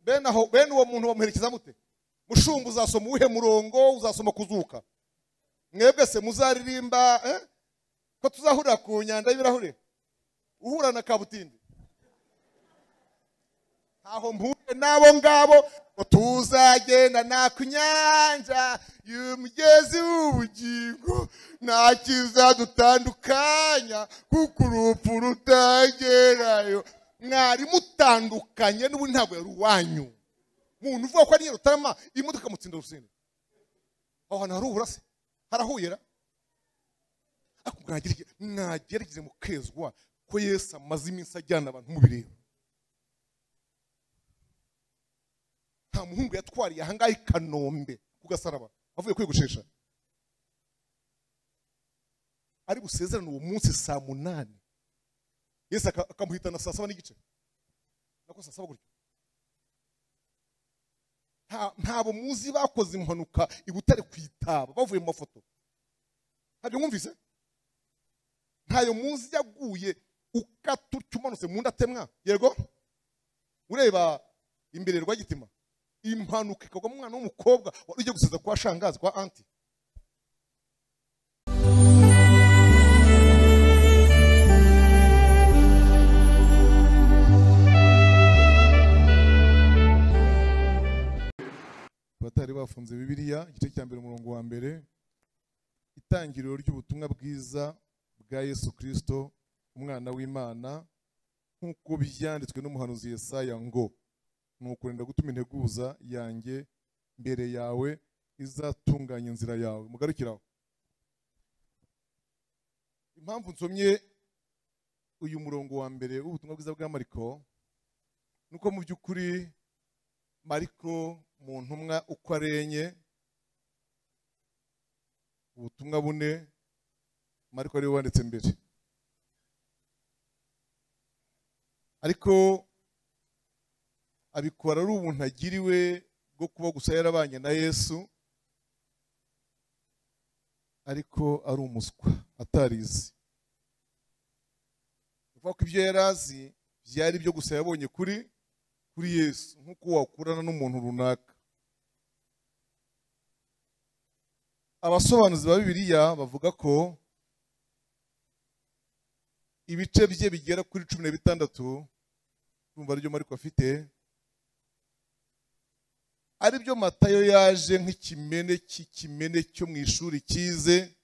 bene aho bene uwo muntu bamuherekeza mute mushumba uzasoma uwuhe murongo uzasoma kuzuka mwebwe se muzaririmba eh? ko tuzahurira ku nyanja y'ibirahure uhura na kabutindi ntaho mpuye n'abo ngabo ngo tuzagenda nta ku nyanja y'umugezi w'ubugingo nta kizadutandukanya kuko urupfu rutagerayo mwari mutandukanye n'ubundi ntabwo yari uwanyu muntu uvuga ko ari nyarutarama imodoka mutsinda urusenda aho hantu harubura se harahuyera ariko mwagerageze mwagerageze mukezwa ko yesu amaze iminsi ajyana abantu mu bireba nta muhungu yatwariye ahangaha i kanombe ku gasaraba avuye kwiyogoshesha ari busezerane uwo munsi saa munani yesu aka- akamuhitana saa saba n'igice nako saa saba gutyo Nta- ntabwo muzi bakoze impanuka i butare ku itaba bavuye mu mafoto ntabyo mwumvise ntayo muzi yaguye ukata utyo umanutse mu nda atemwa yego ureba imbere rwagitima impanuka ikagwa mu mwana w'umukobwa wari ugiye guseza kwa shangazi kwa anti abatari bafunze bibiliya igice cya mbere umurongo wa mbere itangiriro ry'ubutumwa bwiza bwa yesu kirisito umwana w'imana nk'uko byanditswe n'umuhanuzi yesaya ngo nukurinda gutuma integuza yanjye mbere yawe izatunganya inzira yawe mugarukiraho impamvu nsomye uyu murongo wa mbere w'ubutumwa bwiza bwa mariko ni uko mu by'ukuri mariko mu ntumwa uko ari enye ubutumwa bune mariko ariwe wanditse mbere ariko abikora ari ubuntu agiriwe bwo kuba gusa yarabanye na yesu ariko ari umuswa atarizi uvuga ko ibyo yari azi byari ibyo gusa yabonye kuri kuri yesu nk'uko wakurana n'umuntu runaka abasobanuzi ba bibiliya bavuga ko ibice bye bigera kuri cumi na bitandatu urumva aribyo mariko afite aribyo matayo yaje nk'ikimene cy'ikimene cyo mu ishuri cyize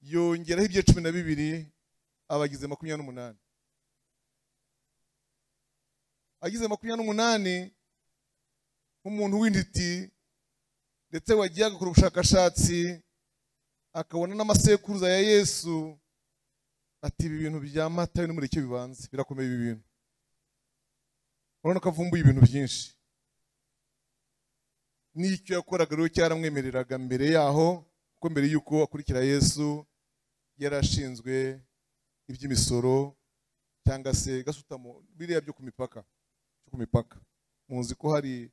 yongeraho ibye cumi na bibiri abagize makumyabiri n'umunani agize makumyabiri n'umunani nk'umuntu w'intiti ndetse wagiye agakora ubushakashatsi akabona n'amasekuruza ya yesu ati ibi bintu bya matayo ni muri icyo bibanza birakomeye ibi bintu urabona ko avumbuye ibintu byinshi n'icyo yakoraga rero cyaramwemereraga mbere yaho kuko mbere y'uko akurikira yesu yari ashinzwe iby'imisoro cyangwa se gasutamo biriya byo ku mipaka cyo ku mipaka muzi ko hari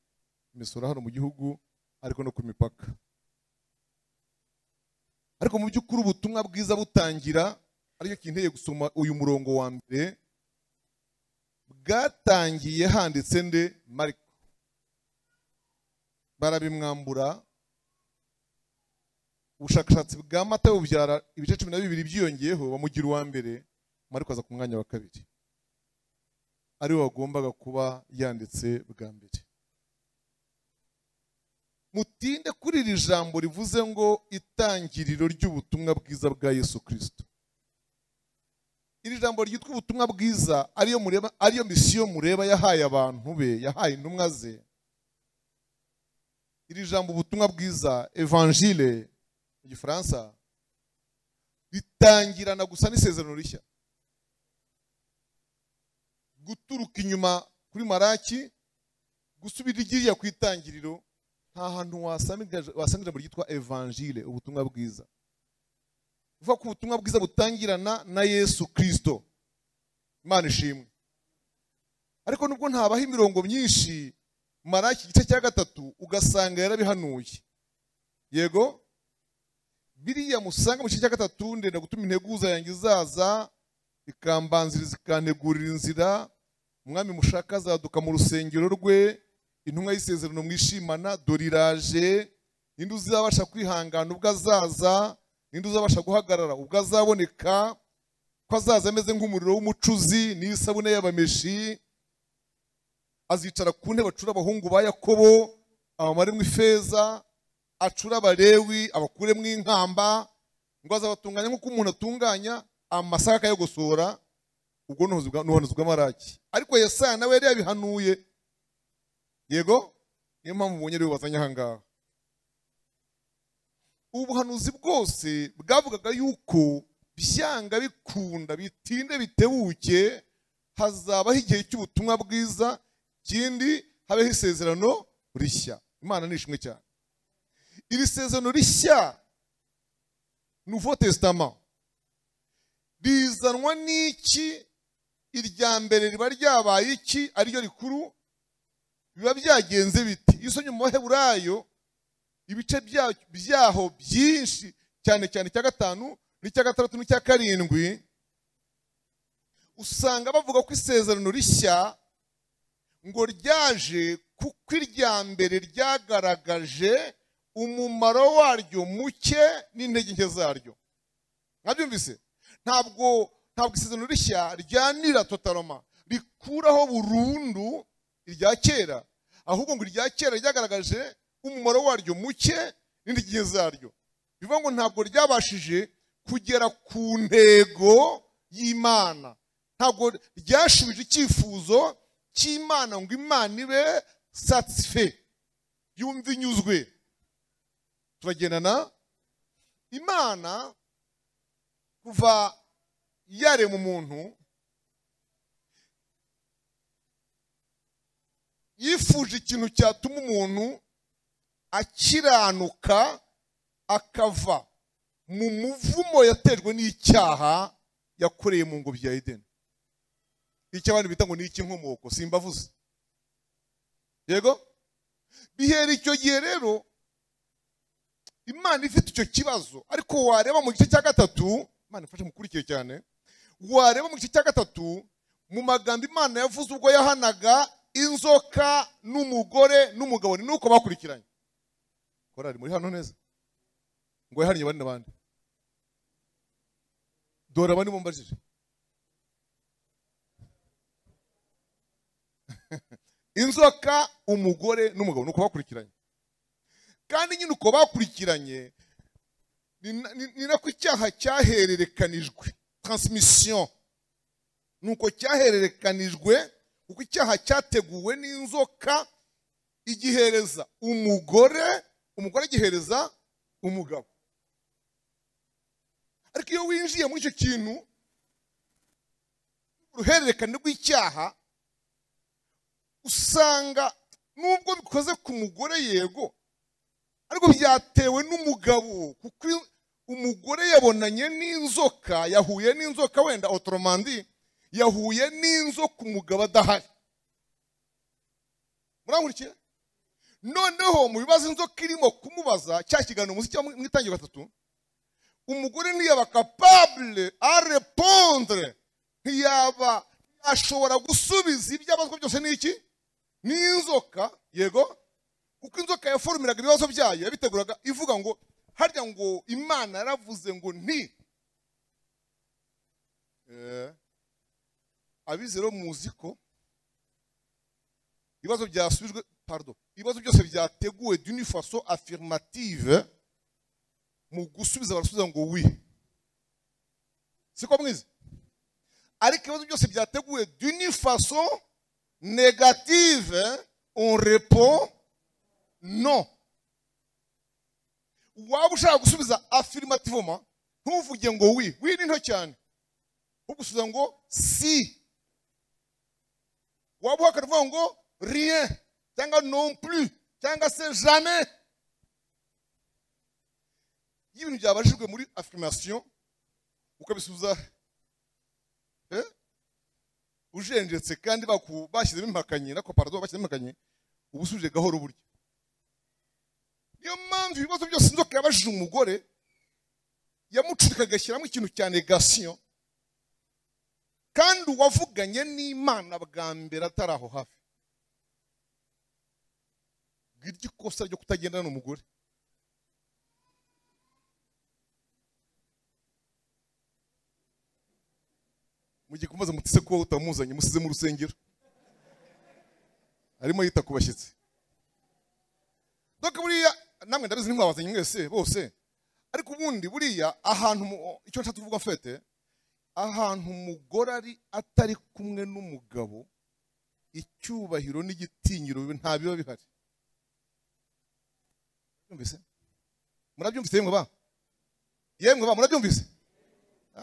imisoro hano mu gihugu ariko no ku mipaka ariko mu by'ukuri ubutumwa bwiza butangira aricyo kinteye gusoma uyu murongo wa mbere bwatangiye handitse nde mariko barabimwambura ubushakashatsi bwa mata bubyara ibice cumi na bibiri byiyongeyeho bamugira uwa mbere mariko aza ku mwanya wa kabiri ariwe wagombaga kuba yanditse bwa mbere mutinde kuri iri jambo rivuze ngo itangiriro ry'ubutumwa bwiza bwa yesu kirisito iri jambo ryitwa ubutumwa bwiza ariyo mureba ariyo misiyo mureba yahaye abantu be yahaye intumwa ze iri jambo ubutumwa bwiza evanjile mu gifaransa ritangirana gusa n'isezerano rishya guturuka inyuma kuri maraki gusubira igiriya ku itangiriro nta hantu wasanga ija- wasanga ijambo ryitwa evanjile ubutumwa bwiza uvuga ko ubutumwa bwiza butangirana na yesu kirisito imana ishimwe ariko nubwo ntabaho imirongo myinshi maraki igice cya gatatu ugasanga yarabihanuye yego biriya musanga mu gice cya gatatu ndenda gutuma integuza yanjye izaza ikambanziriza ikantegurira inzira umwami mushaka azaduka mu rusengero rwe intumwa y'isezerano mwishimana dore iraje ninde uzabasha kwihangana ubwo azaza ninde uzabasha guhagarara ubwo azaboneka ko azaza ameze nk'umuriro w'umucuzi n'isabune y'abameshi azicara ku ntebe acura abahungu ba yakobo abamaremo ifeza acura abalewi abakuremo inkamba ngo azabatunganya nk'uko umuntu atunganya amasaka akayagosora ubwo n'ubuhanuzi bw'amaraki ariko yesaya nawe yari yabihanuye yego niyo mpamvu ubonye ariwe wazanye aha ngaha ubuhanuzi bwose bwavugaga yuko byanga bikunda bitinde bitebuke hazabaho igihe cy'ubutumwa bwiza ikindi habeho isezerano rishya imana ni ishimwe cyane iri sezerano rishya nouveau testament rizanwa n'iki irya mbere riba ryabaye iki ariryo rikuru biba byagenze biti iyo usomye mu baheburayo ibice byaho byinshi cyane cyane icya gatanu n'icya gatandatu n'icya karindwi usanga bavuga ko isezerano rishya ngo ryaje kuko irya mbere ryagaragaje umumaro waryo muke n'intege nke zaryo mwabyumvise ntabwo ntabwo isezerano rishya ryanira totaloma rikuraho burundu irya kera ahubwo ngo irya kera ryagaragaje umumaro waryo muke n'intege nke zaryo bivuga ngo ntabwo ryabashije kugera ku ntego y'imana ntabwo ryashubije icyifuzo cy'imana ngo imana ibe satisfe yumve inyuzwe turagendana imana kuva yarema umuntu yifuje ikintu cyatuma umuntu akiranuka akava mu muvumo yatejwe n'icyaha yakoreye mu ngobyi ya edeni icyo abantu bita ngo ni icy'inkomoko simbavuze yego bihera icyo gihe rero imana ifite icyo kibazo ariko wareba mu gice cya gatatu imana ifashe mukurikiye cyane wareba mu gice cya gatatu mu magambo imana yavuze ubwo yahanaga inzoka n'umugore n'umugabo ni nuko bakurikiranye korari muri hano neza ngo yahariye bane n'abandi dore abandi mumbajije inzoka umugore n'umugabo nuko bakurikiranye kandi nyine uko bakurikiranye ni nako icyaha cyahererekanijwe taransimisiyo ni uko cyahererekanijwe kuko icyaha cyateguwe n'inzoka igihereza umugore umugore agihereza umugabo ariko iyo winjiye muri icyo kintu uruhererekane rw'icyaha usanga nubwo bikoze ku mugore yego ariko byatewe n'umugabo kuko umugore yabonanye n'inzoka yahuye n'inzoka wenda otoromandi yahuye n'inzoka umugabo adahari murankurikira noneho mu bibazo inzoka irimo kumubaza cya kiganiro muzi cyangwa mu itangira gatatu umugore ntiyaba kapabure arepondre ntiyaba ashobora gusubiza ibyo abazwa byose ni iki n'inzoka yego kuko inzoka yaforumiraga ibibazo byayo yabiteguraga ivuga ngo harya ngo imana yaravuze ngo nti abizero muzi ko ibibazo byasubijwe pardo ibibazo byose byateguwe d'unifaso affirmative mu gusubiza barasubiza ngo wi siko mwiza ariko ibibazo byose byateguwe d'unifaso negative on répond no waba ushaka gusubiza afirimativoma ntuvuge ngo wi wi ni nto cyane ugusubiza ngo si waba uhakana uvuga ngo rien cyangwa non plus cyangwa se jamais iyo ibintu byabajijwe muri afirimasiyo ukabisubiza ujenjetse kandi bashyizemo impakanyi nako parado bashyizemo impakanyi uba usubije gahoro buryo niyo mpamvu ibibazo byose inzoka yabajije umugore yamucurika agashyiramo ikintu cya negasiyo kandi uwavuganye n'imana bwa mbere atari aho hafi ngiryo ikosa ryo kutagendana n'umugore mugiye kumaze mutise kuba utamuzanye musize mu rusengero arimo yita ku bashyitsi doka buriya namwe ndabizi ntimwabazanye mwese bose ariko ubundi buriya ahantu mu- icyo nshatse kuvuga fete ahantu umugore ari atari kumwe n'umugabo icyubahiro n'igitinyiro nta biba bihari Murabyumvise? murabyumvise yemwe ba yemwe ba murabyumvise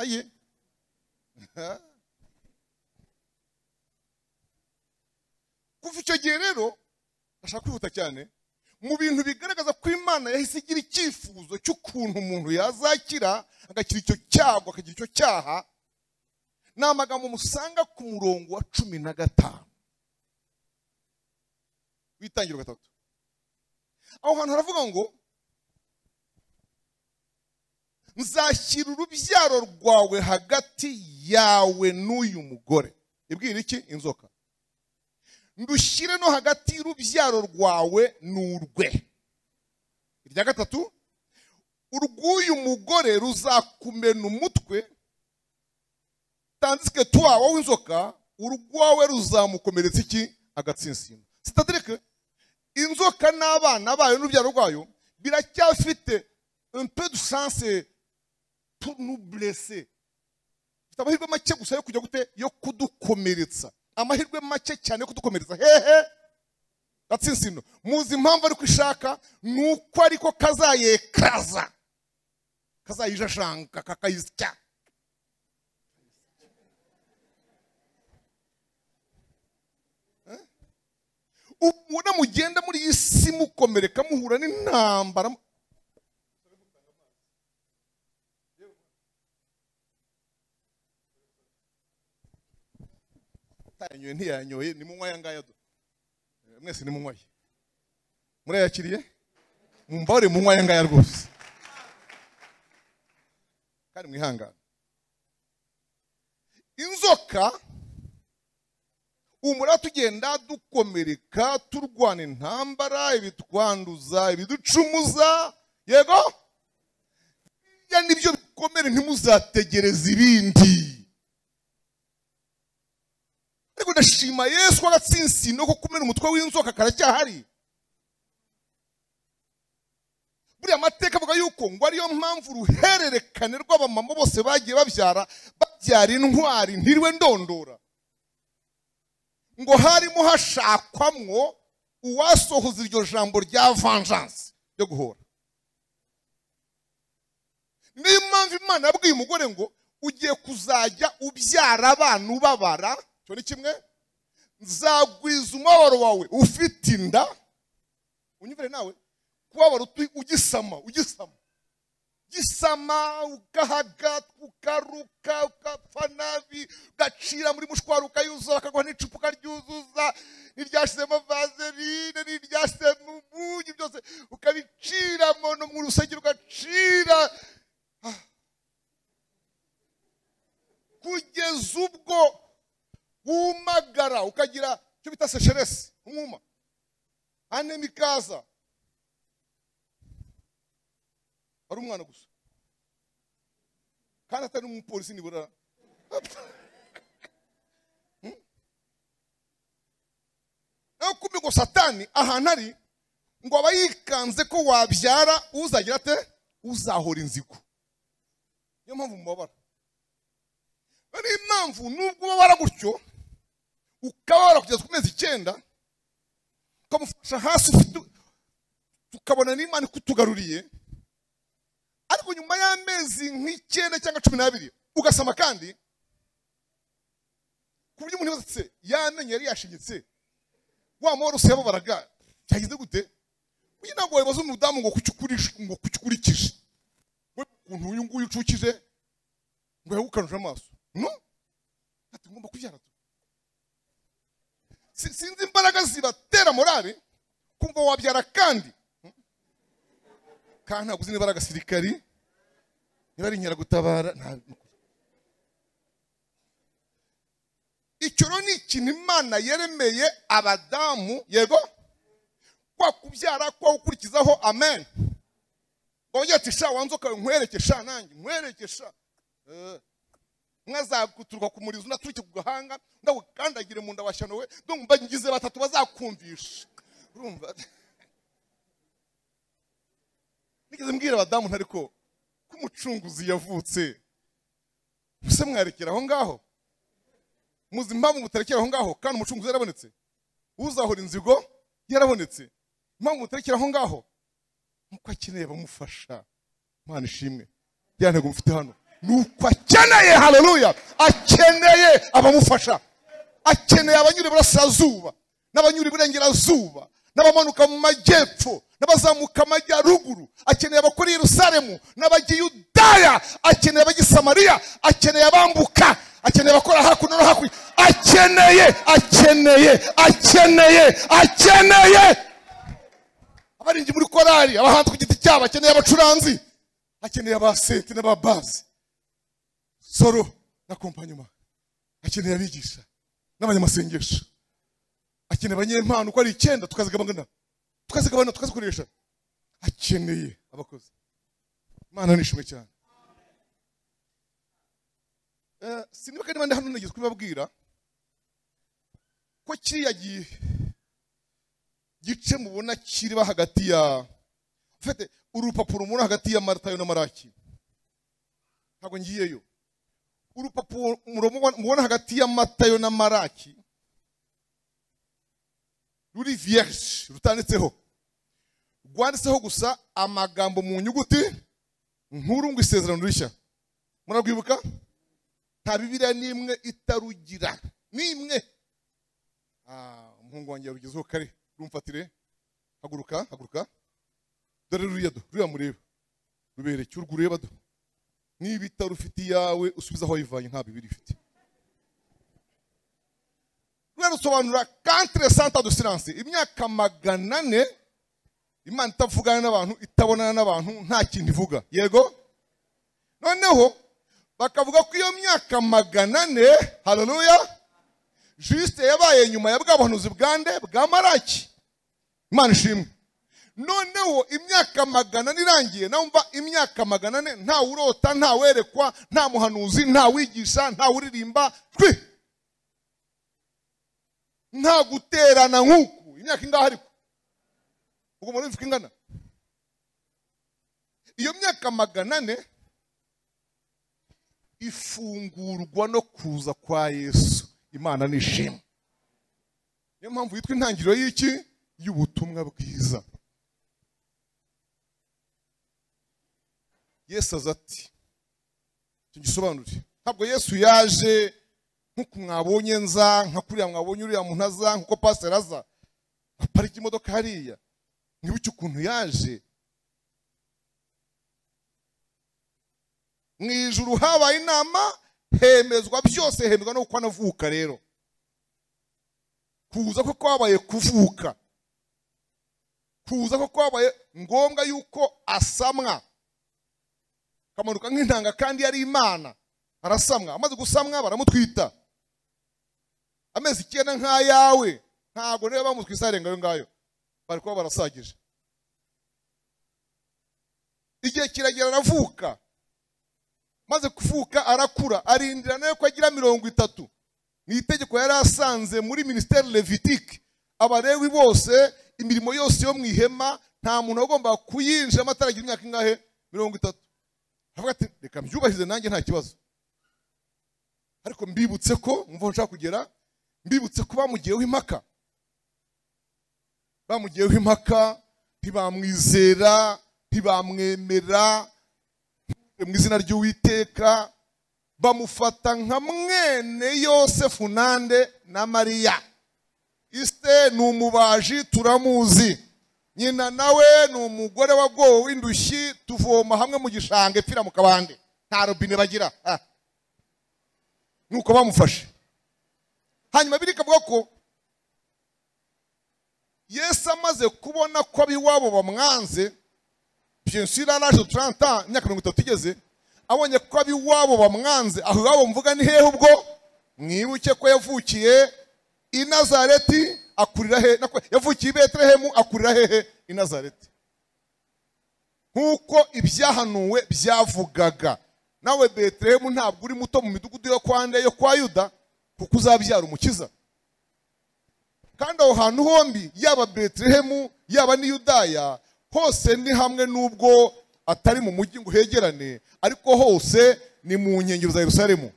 aye kuva icyo gihe rero ndashaka kwihuta cyane mu bintu bigaragaza ko imana yahise igira icyifuzo cy'ukuntu umuntu yazakira agakira icyo cyago akagira icyo cyaha ni amagambo musanga ku murongo wa cumi na gatanu witangiro gatatu aho hantu haravuga ngo nzashyira urubyaro rwawe hagati yawe n'uyu mugore ibwira iki inzoka ndushyire no hagati y'urubyaro rwawe n'urwe irya gatatu urw'uyu mugore ruzakumena umutwe tandisike tuwa wowe inzoka urwawe ruzamukomeretsa iki agatsinsino sitadirike inzoka n'abana bayo n'urubyaro rwayo biracyafite un peu de chance pour nous blesser bifite amahirwe make gusa yo kujya gute yo kudukomeretsa amahirwe make cyane yo kudukomeretsa hehe gatsinsino muzi impamvu ariko ishaka ni uko ariko kazayekaza kazayijajanga kakayisya Eh? ubona mugenda muri iyi si mukomereka muhura n'intambara utanyoye ntiyanyoye ni munywa aya ngaya do mwese ni munywa ye murayakiriye mumbare munywa aya ngaya rwose kandi mwihangane inzoka umura tugenda dukomereka turwana intambara ibitwanduza ibiducumuza yego ibyo nibyo bikomere ntimuzategereze ibindi ariko ndashima yesu w'agatsinsino ko kumena umutwe w'inzoka karacyahari buriya amateka avuga yuko ngo ariyo mpamvu uruhererekane rw'abamama bose bagiye babyara babyara intwari ntirwe ndondora ngo harimo hashakwamwo uwasohoza iryo jambo rya vengeance ryo guhora niyo mpamvu imana yabwiye umugore ngo ugiye kuzajya ubyara abana ubabara cyo ni kimwe nzagwiza umubabaro wawe ufite inda unyumvire nawe kubabara utu- ugisama ugisama gisama ugahaga ukaruka ugapfa nabi ugacira muri mushwari ukayuzura akaguha n'icupa ukaryuzuza n'iryashizemo vazerine n'iryashizemo umunyu byose ukabicira mono mu rusengero ugacira Ah. kugeza ubwo wumagara ukagira icyo bita sesheresi umwuma anemikaza ari umwana gusa kandi atari n'umupolisi nibura Hmm? nawe kumbi ngo satani ahantu ari ngo aba yikanze ko wabyara uzagira ate uzahora inzigo niyo mpamvu mubabara niyo impamvu nubwo ubabara gutyo ukababara kugeza ku mezi icyenda ukamufasha hasi ufite tukabona n'imana ikutugaruriye ariko nyuma y'amezi nk'icyenda cyangwa cumi n'abiri ugasama kandi ku buryo umuntu yose yamenye yari yashinyitse wa mworose yababaraga byagize gute uyu ntabwo wabibaza umudamu ngo kuki ukurisha- ngo kuki ukurikije we ukuntu uyu nguyu ucukije ngo yagukanuje amaso no ati ngomba kubyara tu Si- sinzi imbaraga zibatera morale kumva wabyara kandi kandi ntabwo uzi niba ari agasirikari niba ari inkeragutabara nta icyo rero ni ikintu imana yeremeye abadamu yego kwa kubyara kwa gukurikizaho amen wongera ati sha wanze ukawe nkwereke sha nanjye nkwereke sha Eh, mwazaguturuka ku murizo unaturike ku gahanga ndagukandagire mu nda washyano we ndumva ngize batatu bazakumvisha urumva nigeze mbwira abadamu ntari ko ko umucunguzi yavutse ese mwarekera aho ngaho muzi impamvu mutarekera aho ngaho kandi umucunguzi yarabonetse uzahora inzigo yarabonetse impamvu mutarekera aho ngaho nuko akeneye abamufasha imana ishimwe ya ntego mufite hano nuko akeneye haleluya akeneye abamufasha akeneye abanyura iburasirazuba n'abanyura iburengerazuba n'abamanuka mu majyepfo n'abazamuka amajyaruguru akeneye abakora i yerusalemu n'abajya i yudaya akeneye abajya i samariya akeneye abambuka akeneye abakora hakuno no hakurya akeneye akeneye akeneye akeneye abaririmbyi muri korari abahanzi ku giti cyabo akeneye abacuranzi akeneye abasenti n'ababazi soro na kompanyuma akeneye abigisha n'abanyamasengesho akeneye abanyempano uko ari icyenda tukazigabana tukazigabana tukazikoresha akeneye abakozi imana nishimwe cyane Eh, sinibuka niba ndi hano nigeze kubibabwira ko kiriya gihe gice mubona kiriba hagati ya mfite urupapuro mubona hagati ya maratayo na maraki ntabwo ngiyeyo urupapuro murabona- mubona hagati ya matayo na maraki ruri vierge rutanditseho rwanditseho gusa amagambo mu nyuguti nkuru ngo isezerano rishya murarwibuka nta bibiriya n'imwe itarugira n'imwe Ah, umuhungu wanjye yarugezeho kare rumfatire haguruka haguruka dore ruriya do ruriya mureba rubereke urwo ureba do niba itari ufite iyawe usubize aho wayivanye nta bibiri ifite ruriya rusobanura kantere santa do siranse imyaka magana ane imana itavugana n'abantu itabonana n'abantu nta kintu ivuga yego noneho bakavuga ko iyo myaka magana ane haleluya jisite yabaye nyuma ya bwa buhanuzi bwa nde? bwa maraki imana ishimwe noneho imyaka magana ane irangiye numva imyaka magana ane nta urota nta werekwa nta muhanuzi nta wigisha nta uririmba twi nta guterana nk'uku imyaka ingahe ariko ubwo muri bivuga ingana iyo myaka magana ane ifungurwa no kuza kwa yesu imana nishimwe niyo mpamvu yitwa intangiriro y'iki y'ubutumwa bwiza yesu aza ati tugisobanure ntabwo yesu yaje nk'uko mwabonye nza nka kuriya mwabonye uriya muntu aza nk'uko pasiteri aza aparika imodoka hariya ntibuke ukuntu yaje mu ijuru habaye inama hemezwa byose hemezwa no kuko anavuka rero kuza ko kwabaye kuvuka kuza ko kwabaye ngombwa yuko asamwa akamanuka nk'intanga kandi yari imana arasamwa amaze gusamwa baramutwita amezi icyenda nk'ayawe ntabwo rero bamutwisa arenga ayo ngayo bari kuba barasagije igihe kiragera aravuka maze kuvuka arakura arindira nawe ko agira mirongo itatu ni itegeko yari asanze muri minisiteri levitike abarewi bose imirimo yose yo mu ihema nta muntu wagombaga kuyinjiramo ataragira imyaka ingahe mirongo itatu aravuga ati reka mbyubahirize nanjye nta kibazo ariko mbibutse ko mva aho nshaka kugera mbibutse ko bamugiyeho impaka bamugiyeho impaka ntibamwizera ntibamwemera mu izina ry'uwiteka bamufata nka mwene yosefu nande na mariya isite ni umubaji turamuzi nyina nawe ni umugore wagowe w'indushyi tuvoma hamwe mu gishanga ipfira mu kabande nta robine bagira ah. nuko bamufashe hanyuma biri ikavuga ko yesu amaze kubona ko ab'iwabo bamwanze bien sûr yari araje 30 ans imyaka mirongo itatu igeze abonye ko ab'iwabo bamwanze aho iwabo mvuga ni hehe ubwo mu mwibuke ko yavukiye i nazareti akurira he na kwe- yavukiye i betelehemu akurira hehe i nazareti nk'uko ibyahanuwe byavugaga nawe betelehemu ntabwo uri muto mu midugudu yo kwa nde yo kwa yuda kuko uzabyara umukiza kandi aho hantu hombi yaba betelehemu yaba n'i yudaya hose ni hamwe n'ubwo atari mu mujyi ngo hegerane ariko hose ni mu nkengero za yerusalemu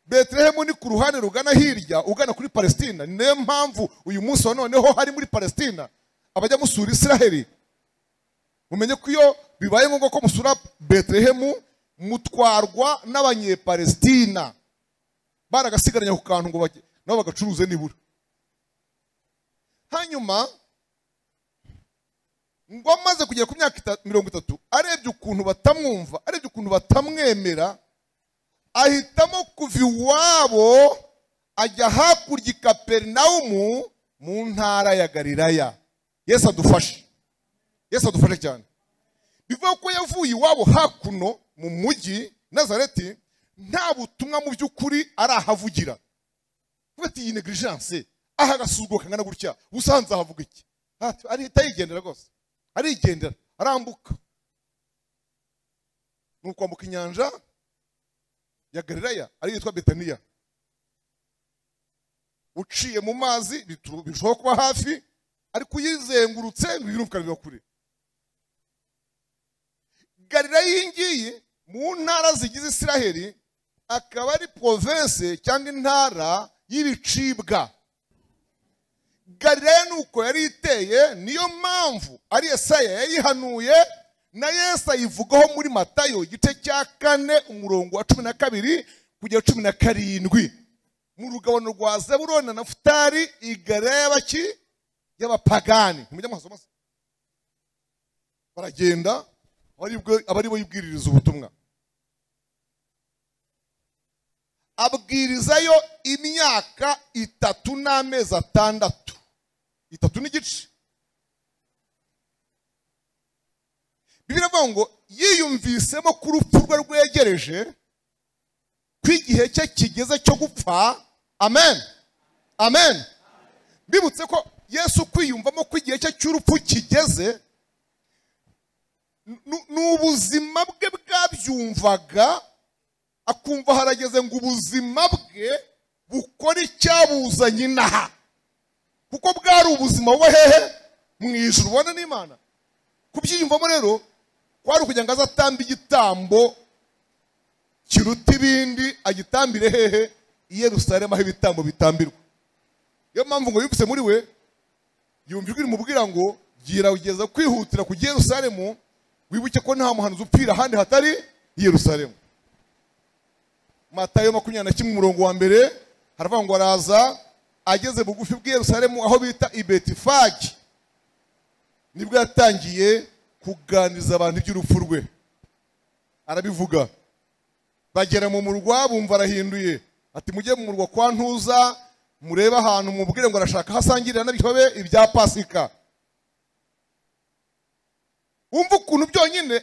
betelehemu ni ku ruhande rugana hirya ugana kuri palesitina ni nayo mpamvu uyu munsi wa noneho hari muri palesitina abajya musura israheli mumenye ko iyo bibaye ngombwa ko musura betelehemu mutwarwa n'abanyepalesitina baragasigaranye ku kantu ngo bage- nabo bagacuruze nibura hanyuma ngo amaze kugera ku myaka ita- mirongo itatu arebye ukuntu batamwumva arebye ukuntu batamwemera ahitamo kuva iwabo ajya hakurya i kaperinawumu mu ntara ya galilaya yesu adufashe yesu adufashe cyane bivuga ko yavuye iwabo hakuno mu mujyi nazareti nta butumwa mu by'ukuri arahavugira Vuga ati iyi negligence aha agasuzuguro kangana gutya ubusanzwe ahavuga iki Ati, arihita yigendera rwose arigendera arambuka ni ukwambuka inyanja ya galilaya ariyo yitwa betaniya uciye mu mazi bitu- birushaho kuba hafi ariko uyizengurutse ngo ibirunguka biba kure galilaya iyi ngiyi mu ntara zigize isiraheli akaba ari province cyangwa intara y'ibicibwa galilaya nuko yari iteye niyo mpamvu ari yesaya yayihanuye na yesu ayivugaho muri matayo igice cya kane umurongo wa cumi na kabiri kugera cumi na karindwi mu rugabano rwa zeburoni na nafutari iyi galilaya y'abaki y'abapagani ntimujya muhasoma se baragenda aba aribwo- aba ari bo yibwiririza ubutumwa abwirizayo imyaka itatu n'amezi atandatu itatu n'igice bibiliya avuga ngo yiyumvisemo ko urupfu rwe rwegereje ko igihe cye kigeze cyo gupfa amen amen bibutse ko yesu kwiyumvamo ko igihe cye cy'urupfu kigeze nu- ni ubuzima bwe bwabyumvaga akumva harageze ngo ubuzima bwe bukore icyabuzanye inaha kuko bwari ubuzima buba hehe mu ijuru ubona n'imana kubyiyumvamo rero kwari ukugira ngo azatamba igitambo kiruta ibindi agitambire hehe i yerusalemu aho ibitambo bitambirwa niyo mpamvu ngo yumvise muri we yumva ijwi rimubwira ngo gerageza kwihutira kujya i yerusalemu wibuke ko nta muhanuzi upfira ahandi hatari i yerusalemu matayo makumyabiri na kimwe umurongo wa mbere haravuga ngo araza ageze bugufi bw'i Yerusalemu aho bita i betifagi nibwo yatangiye kuganiriza abantu iby'urupfu rwe arabivuga bagera mu murwa bumva arahinduye ati mujye mu murwa kwa ntuza murebe ahantu mubwire ngo arashaka hasangirira n'ibyobe ibya pasika wumva ukuntu byonyine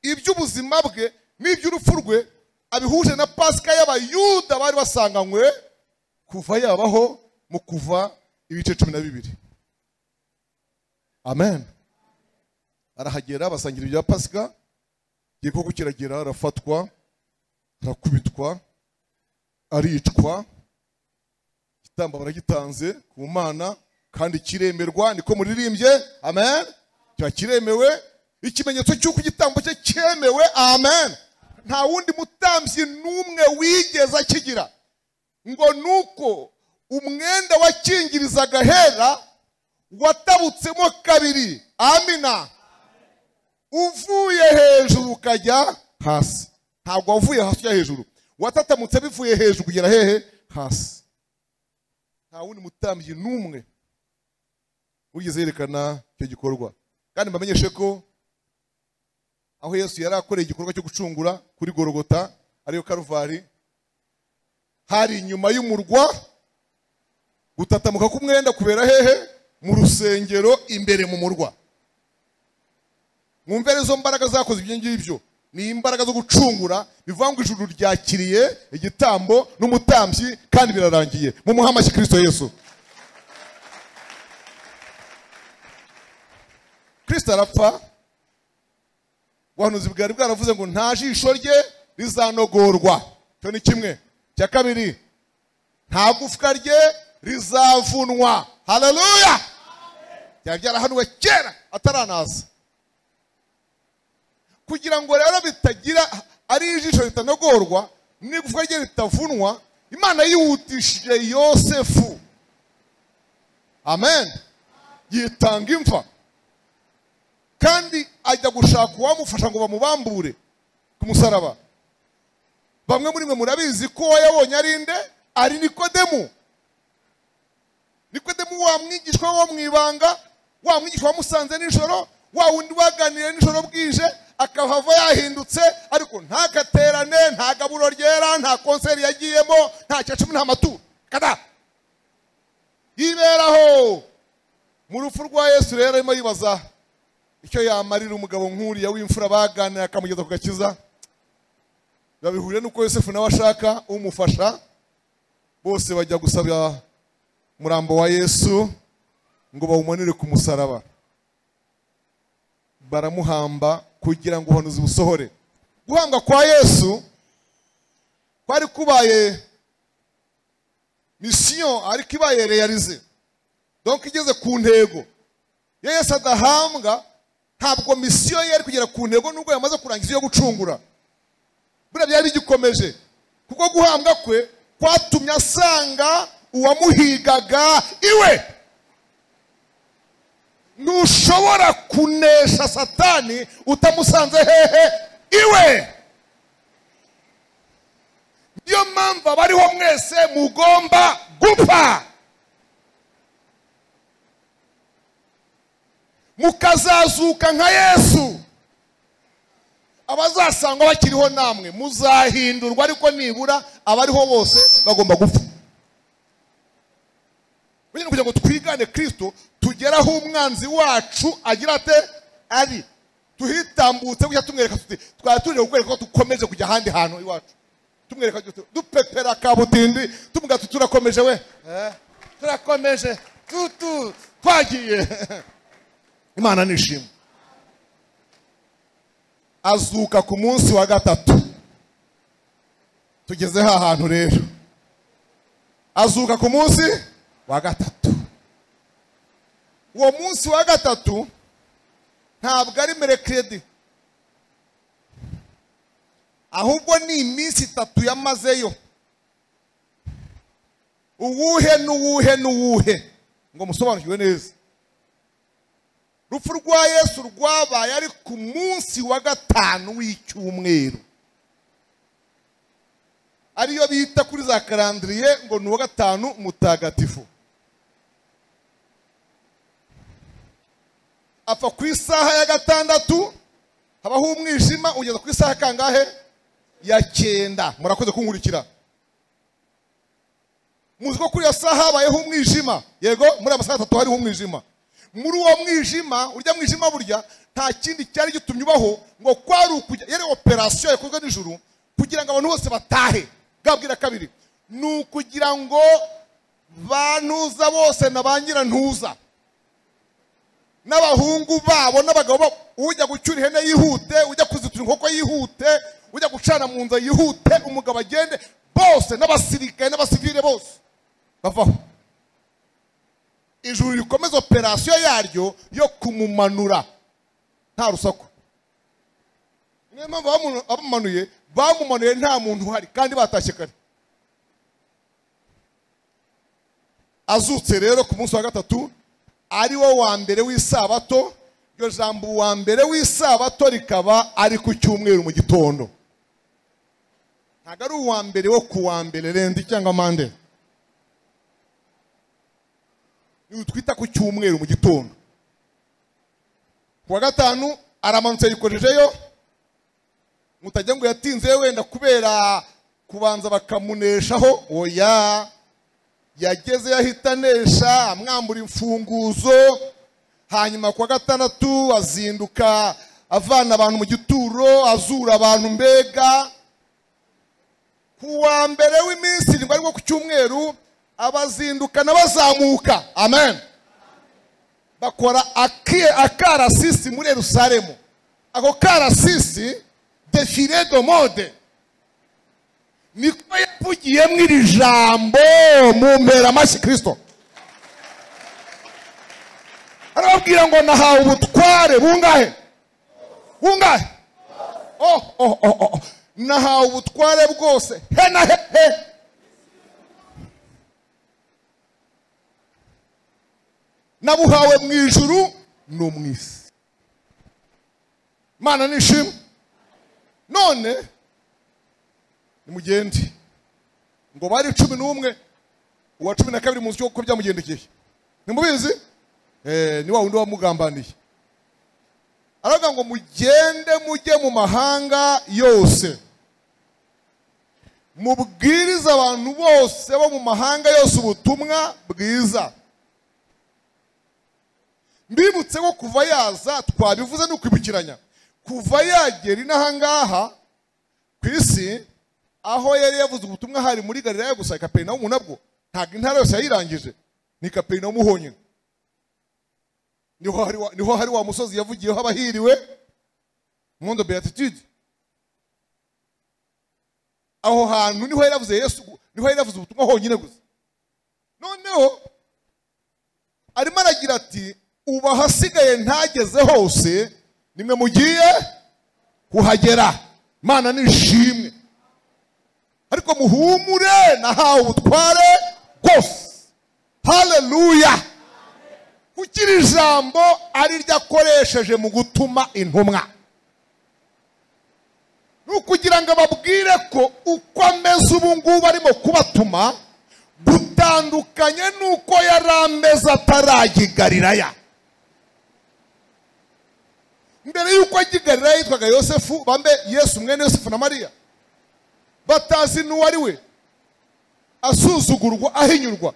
iby'ubuzima bwe n'iby'urupfu rwe abihuje na pasika y'abayuda bari basanganywe kuva yabaho mu kuva ibice cumi na bibiri amen arahagera basangira ibya pasika igihe koko kiragera arafatwa arakubitwa aricwa igitambo baragitanze ku mana kandi kiremerwa niko muririmbye amen kiba kiremewe ikimenyetso cy'uko igitambo cye cyemewe amen nta wundi mutambyi n'umwe wigeze akigira ngo nuko umwenda wakingirizaga hera watabutsemo kabiri amina uvuye hejuru ukajya hasi ntabwo wavuye hasi ujya hejuru watatamutse bivuye hejuru kugera hehe hasi nta wundi mutambyi n'umwe wigeze yerekana icyo gikorwa kandi mbamenyeshe ko aho yesu yari akoreye igikorwa cyo gucungura kuri gorogota ariyo karuvari hari inyuma y'umurwa gutatamuka k'umwenda kubera hehe mu rusengero imbere mu murwa mwumve arizo mbaraga zakoze ibyo ngibyo ni imbaraga zo gucungura bivuga ngo ijuru ryakiriye igitambo n'umutambyi kandi birarangiye mu muhamashyi kirisito yesu kirisito arapfa ubuhanuzi bwari bwaravuze ngo nta jisho rye rizanogorwa icyo ni kimwe cya kabiri nta gufwa rye rizavunwa haleluya byari byarahanuwe kera ataranaza kugira ngo rero bitagira ari ijisho ritanogorwa n'igufwa rye ritavunwa imana yihutishije yosefu amen yitanga imva kandi ajya gushaka uwamufasha ngo bamubambure ku musaraba bamwe muri mwe murabizi ko uwo yabonye ari nde ari nikodemu nikodemu wa mwigishwa wo mu ibanga wa mwigishwa wamusanze nijoro wa wundi waganiriye nijoro bwije akahava yahindutse ariko ntagaterane nta gaburo ryera nta konseri yagiyemo nta cumi nta maturo kada yiberaho mu rupfu rwa yesu rero arimo yibaza icyo yamarira umugabo nk'uriya w'imfura baganira akamugeza ku gakiza babihuriye n'uko yosefu nawe ashaka umufasha bose bajya gusabya umurambo wa yesu ngo bawumanire ku musaraba baramuhamba kugira ngo ubuhanuzi busohore guhambwa kwa yesu kwari kubaye misiyo ariko ibaye reyarize donko igeze ku ntego iyo yesu adahambwa ntabwo misiyo ye yari kugera ku ntego nubwo yamaze kurangiza iyo gucungura buriya byari bigikomeje kuko guhambwa kwe kwatumye asanga uwamuhigaga iwe ntushobora kunesha satani utamusanze hehe iwe niyo mpamvu abariho mwese mugomba gupfa mukazazuka nka yesu abazasangwa bakiriho namwe muzahindurwa ariko nibura abariho bose bagomba gupfa kugira ngo twigane kirisito tugere aho umwanzi wacu agira ate ari tuhitambutse gutya tumwereka tuti twari turi kukwereka ko dukomeje kujya ahandi hantu iwacu tumwereka dupepera kabutindi tumubwira tuti turakomeje we turakomeje tutu twagiye imana nishima azuka ku munsi wa gatatu tugeze ha hantu rero azuka ku munsi wa gatatu uwo munsi wa gatatu ntabwo ari merekedi ahubwo ni iminsi itatu yamazeyo uwuhe n'uwuhe n'uwuhe ngo musobanukirwe neza urupfu rwa yesu rwabaye ari ku munsi wa gatanu w'icyumweru ariyo bita kuri za karandiriye ngo ni uwa gatanu mutagatifu apfa ku isaha ya gatandatu habaho umwijima ugeza ku isaha kangahe ya cyenda murakoze kunkurikira muzi ko kuri iyo saha habayeho umwijima yego muri aya masaha atatu hariho umwijima muri uwo mwijima urya mwijima burya nta kindi cyari gitumye ubaho ngo kwari ukujya yari operasiyo yakozwe nijoro kugira ngo abantu bose batahe bwabwira kabiri ni ukugira ngo ba ntuza bose na ba nyirantuza n'abahungu babo n'abagabo ujya gucyura ihene yihute ujya kuzitura inkoko yihute ujya gucana mu nzu yihute umugabo agende bose n'abasirikare n'abasivire bose bavaho ijuru rikomeza operasiyo yaryo yo kumumanura nta rusaku niyo mpamvu abamumanuye bamumanuye nta muntu uhari kandi batashye kare azutse rero ku munsi wa gatatu ari wo wa mbere w'isabato iryo jambo uwa mbere w'isabato rikaba ari ku cyumweru mu gitondo ntabwo ari uwa mbere wo ku wa mbere rendi cyangwa mande twita ku cyumweru mu gitondo ku wa gatanu aramanutse yikojejeyo mutajya ngo yatinze wenda kubera kubanza bakamuneshaho oya yageze yahitanesha amwambura imfunguzo hanyuma ku wa gatandatu azinduka avana abantu mu gituro azura abantu mbega ku wa mbere w'iminsi irindwi aribwo ku cyumweru abazindukana bazamuka amen bakora aki- akarasisi muri yerusalemu ako karasisi defire de mode niko yavugiyemo iri jambo mu mperamashyi kirisito arababwira ngo nahawe ubutware bungahe bungahe oh, oh, oh, oh. nahawe ubutware bwose he na he he nabuhawe mu ijuru no mu isi mana nishimwe none nimugende ngo bari cumi n'umwe uwa cumi na kabiri muzi uko byamugendekeye nimubizi Eh, ni wa wundi wamugambaniye aravuga ngo mugende mujye mu mahanga yose mubwirize abantu bose bo mu mahanga yose ubutumwa bwiza mbibutse ko kuva yaza twabivuze ni ukwibukiranya kuva yagera inaha ngaha ku isi aho yari yavuze ubutumwa hari muri galilaya gusa kaperinawumu nabwo ntabwo intara yose yayirangije ni kaperinawumu honyine niho hari wa- niho hari wa musozi yavugiyeho abahiriwe mundo beatitude aho hantu niho yari yavuze yesu niho yari yavuze ubutumwa honyine gusa noneho arimo aragira ati ubu ahasigaye ntageze hose nimwe mugiye kuhagera imana nishimwe ariko muhumure nahawe ubutware bwose haleluya kuko iri jambo ari ryo akoresheje mu gutuma intumwa ni ukugira ngo ababwire ko uko ameze ubu ngubu arimo kubatuma gutandukanye n'uko yari ameze atarajya i galilaya mbere y'uko ajya i galilaya yitwaga yosefu bambe yesu mwene yosefu na mariya batazi n'uwo ari we asuzugurwa ahinyurwa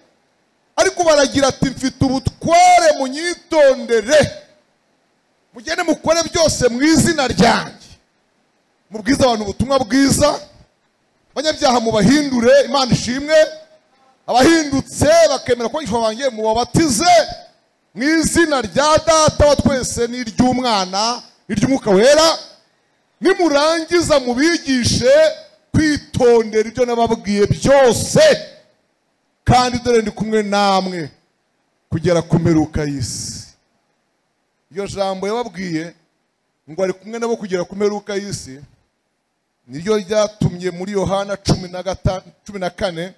ariko baragira ati mfite ubutware munyitondere mugende mukore byose mu izina ryanjye mubwize abantu ubutumwa bwiza abanyabyaha mubahindure imana ishimwe abahindutse bakemera ko yishwa banjye mubabatize mu izina rya data wa twese n'iry'umwana n'iry'umwuka wera nimurangiza mubigishe kwitondera ibyo nababwiye byose kandi dore ndi kumwe namwe kugera ku mperuka y'isi iryo jambo yababwiye ngo ari kumwe nabo kugera ku mperuka y'isi niryo ryatumye muri yohana cumi na gata- cumi na kane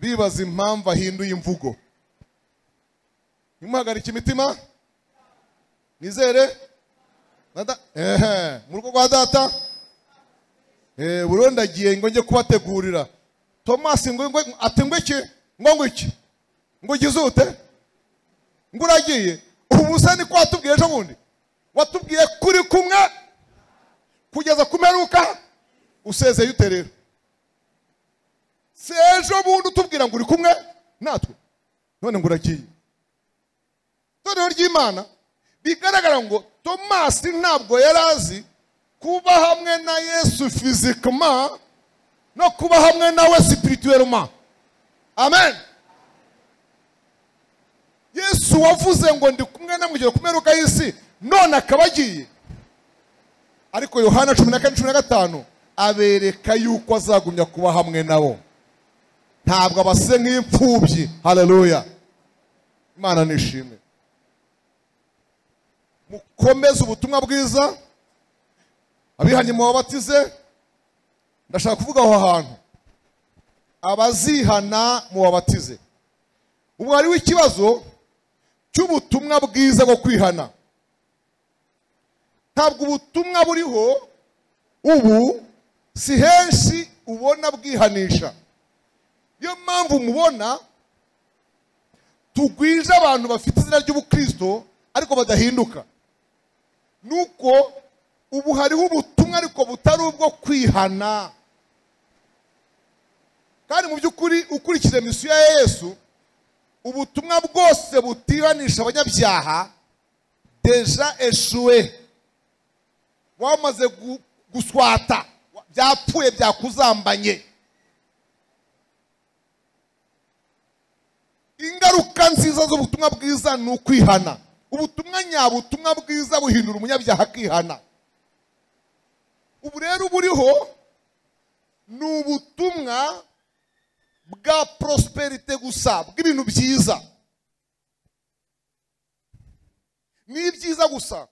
bibaza impamvu ahinduye imvugo nimuhagarike imitima nizere Na da- ehe mu rugo rwa data Eh, burundu agiye ngo njye kubategurira tomasi ngo ngo ati ngo iki ngo ngo iki ngo ugize ute ngo uragiye ubu se niko watubwiye ejo bundi watubwiye kuri kumwe kugeza ku mperuka usezeye ute rero si ejo bundi utubwira ngo uri kumwe natwe none ngo uragiye itorero ry'imana bigaragara ngo tomasi ntabwo yari azi kuba hamwe na yesu fizikama no kuba hamwe nawe sipirituweluma amen yesu wavuze ngo ndi kumwe namwe kugera ku mperuka y'isi none akaba agiye ariko yohana cumi na kane cumi na gatanu abereka yuko azagumya kuba hamwe nabo ntabwo abase nk'imfubyi haleluya imana nishimwe mukomeze ubutumwa bwiza abihanye mubabatize ndashaka kuvuga aho hantu abazihana mubabatize ubu hariho ikibazo cy'ubutumwa bwiza bwo kwihana ntabwo ubutumwa buriho ubu si henshi ubona bwihanisha niyo mpamvu mubona tugwije abantu bafite izina ry'ubukristo ariko badahinduka nuko ubu hariho ubutumwa ariko butari ubwo kwihana kandi mu by'ukuri ukurikije misiyo ya yesu ubutumwa bwose butihanisha abanyabyaha deja eshuwe wamaze gu- guswata byapfuye byakuzambanye ingaruka nziza z'ubutumwa bwiza ni ukwihana ubutumwa nyabutumwa bwiza buhindura umunyabyaha akihana ubu rero buriho ni ubutumwa bwa prosperite gusa bw'ibintu byiza ni ibyiza gusa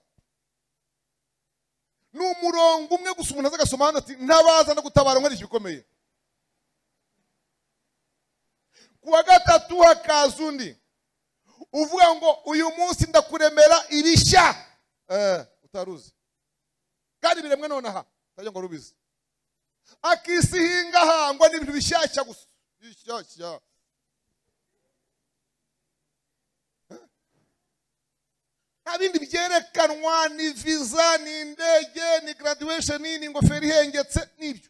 ni umurongo umwe gusa umuntu aza agasoma hano ati ntabaza no gutabara nkoresha ibikomeye ku wa gatatu hakaza undi uvuga ngo uyu munsi ndakuremera irishya eh, utaruzi kandi biremwe nonaha utajya ngo rubizi akisi hingahangwa n'ibintu bishyashya gusa bishyashya nta bindi byerekanwa ni viza ni indege ni graduation ni ingofero ihengetse n'ibyo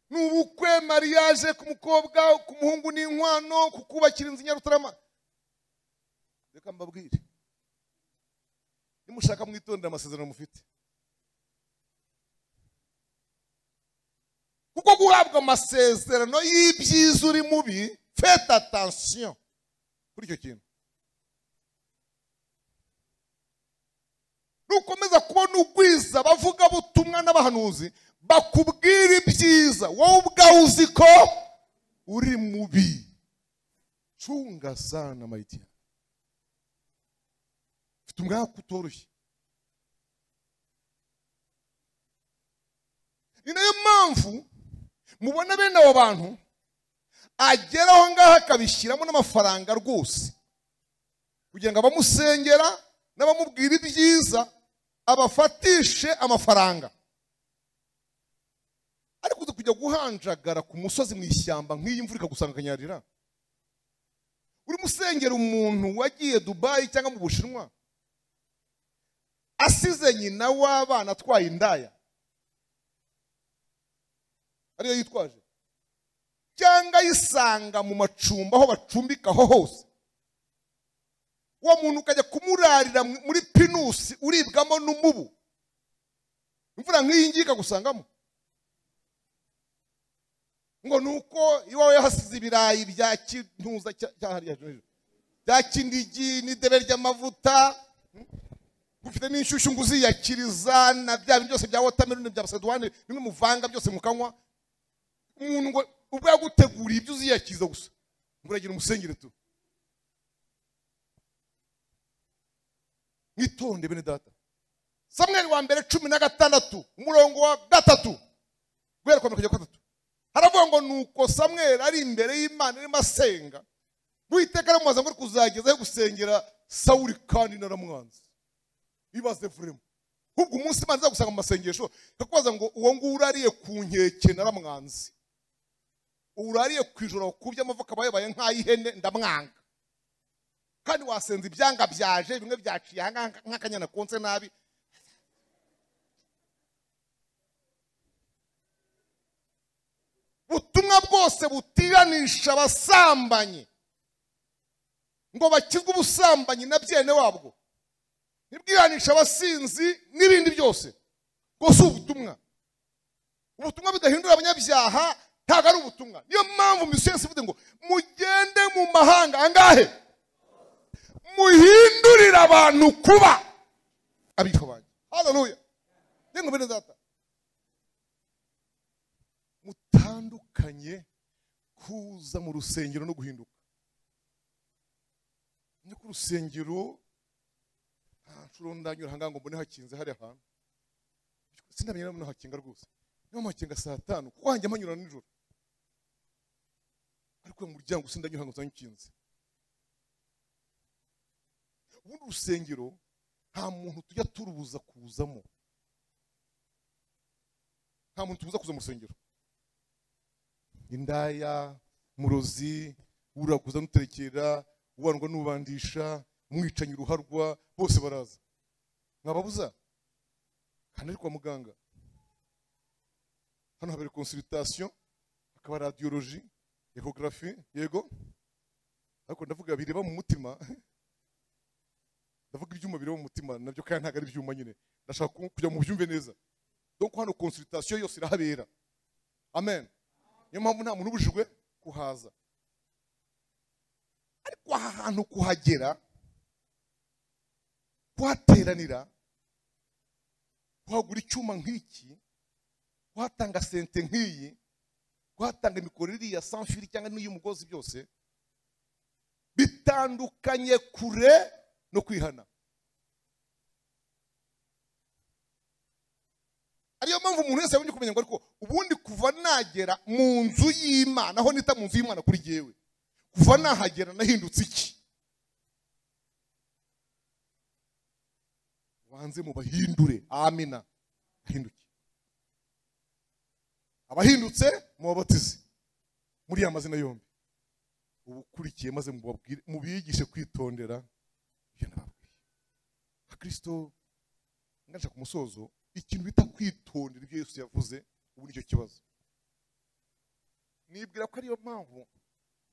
ni ubukwe mariage ku mukobwa ku muhungu n'inkwano kukubakira inzu i nyarutarama reka mbabwire nimushaka mwitondera amasezerano mufite kuko guhabwa amasezerano y'ibyiza uri mubi fete atansiyo kuri icyo kintu nukomeza kubona ugwiza bavuga butumwa n'abahanuzi bakubwira ibyiza wowe ubwawe uzi ko uri mubi cunga sana mayitia mfite umwaka utoroshye ni nayo mpamvu mubona bene abo bantu agera aho ngaho akabishyiramo n'amafaranga rwose kugira ngo abamusengera n'abamubwira ibyiza abafatishe amafaranga ariko uzi kujya guhanjagara ku musozi mu ishyamba nk'iyi mvura ikagusanga akanyarira urimo usengera umuntu wagiye dubayi cyangwa mu bushinwa asize nyina w'abana atwaye indaya ariyo yitwaje cyangwa ayisanga mu macumbi aho bacumbika aho hose uwo muntu ukajya kumurarira mu- muri pinusi uribwamo n'umubu imvura nk'iyi ngiyi ikagusangamo ngo ni uko iwawe hasize ibirayi bya kintuza cya- cya hariya hejuru, bya kinigi n'idebe ry'amavuta ufite n'inshyushyu ngo uziyakiriza na bya bintu byose bya wotameroni bya basedwane bimwe muvanga byose mukanywa umuntu ngo ubwo yaguteguriye ibyo uziyakiriza gusa ngo uragira umusengere tu mwitonde bene data samweli wa mbere cumi na gatandatu umurongo wa gatatu guhera kwa mirongo gatatu haravuga ngo nuko samweli ari imbere y'imana arimo asenga uwiteka aramubaza ngo ari kuzagezaho gusengera sawuli kandi naramwanze ibaze vuremo ahubwo umunsi imana izagusanga mu masengesho ikakubaza ngo uwo nguwo urariye ku nkeke naramwanze urariye ku ijoro wakubye amavuka aba yabaye nk'ay'ihene ndamwanga kandi wasenza ibyanga byaje bimwe byaciye aha ngaha nk'akanyana konse nabi butumwa bwose butiranisha abasambanyi ngo bakizwe ubusambanyi na byene wabwo ntibwiranisha abasinzi n'ibindi byose ngo si ubutumwa ubutumwa budahindura abanyabyaha ntabwo ari ubutumwa niyo mpamvu misiyesi ivuze ngo mugende mu mahanga angahe muhindurire abantu kuba abifa banjye haleluya ndengo bene data mutandukanye kuza mu rusengero no guhinduka ni ku rusengero nta nshuro ndanyura ahangaha ngo mbone hakinze hariya hantu sinamenye niba mbona hakinga rwose niba mpakinga saa tanu kuko hanjya mpanyura nijoro ariko uyu muryango sindanyura ngo nsange ubundi urusengero nta muntu tujya turubuza kuzamo nta muntu tubuza kuza mu rusengero indaya murozi uraguza nuterekera ubandwa n'ubandisha umwicanyi uruharwa bose baraza mwababuza kandi ari kwa muganga hano habera konsultation hakaba radiology ecography yego ariko ndavuga bireba mu mutima ndavuga ibyuma bireba mu mutima nabyo kandi ntabwo ari ibyuma nyine ndashaka ku- kugira ngo mubyumve neza donc hano consultation yose irahabera amen niyo mpamvu nta muntu ubujijwe kuhaza ariko aha hantu kuhagera kuhateranira kuhagura icyuma nk'iki kuhatanga sente nk'iyi kuhatanga imikoro iriya sanfiri cyangwa n'iy'umugozi byose bitandukanye kure no kwihana ariyo mpamvu umuntu wese yabonye kumenya ngo ariko ubundi kuva nagera mu nzu y'imana aho nita mu nzu y'imana kuri jyewe kuva nahagera nahindutse iki banze mu bahindure amina ahinduke abahindutse mubabatize muri ya mazina yombi uba ukurikiye maze mubabwire- mubigishe kwitondera ibyo nababwiye nka kirisito ngasha ku musozo ikintu bita kwitondera ibyo yesu yavuze ubu nicyo kibazo nibwira ko ariyo mpamvu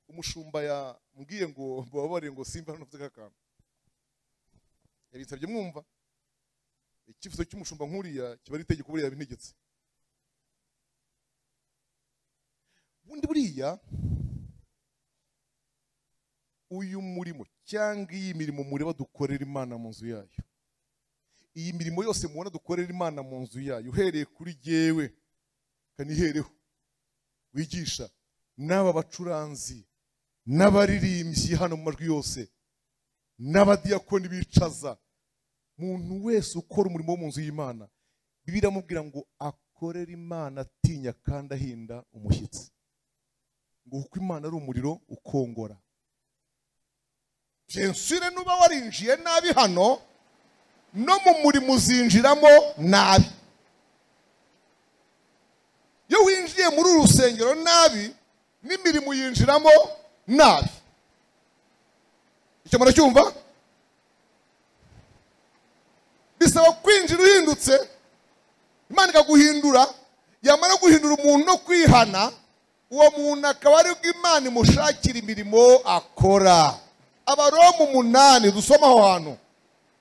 umushumba yambwiye ngo mbababarire ngo simba hano mvuze k'akantu yabinsabye mwumva icyifuzo cy'umushumba nk'uriya kiba ari itegeko buriya bintegetse ubundi buriya uyu murimo cyangwa iyi mirimo mureba dukorera imana mu nzu yayo iyi mirimo yose mubona dukorera imana mu nzu yayo uhereye kuri jyewe kanihereho wigisha n'aba bacuranzi n'abaririmbyi hano mu majwi yose n'abadiyakoni bicaza muntu wese ukora umurimo wo mu nzu y'imana bibiliya iramubwira ngo akorere imana atinya kandi ahinda umushyitsi ngo kuko imana ari umuriro ukongora jensire nuba warinjiye nabi hano no mu murimo uzinjiramo nabi iyo winjiye muri uru rusengero nabi n'imirimo uyinjiramo nabi icyo muracyumva bisaba kwinjira uhindutse imana ikaguhindura yamara guhindura umuntu no kwihana uwo muntu akaba ari bwo imana imushakira imirimo akora abaroma umunani dusome aho hantu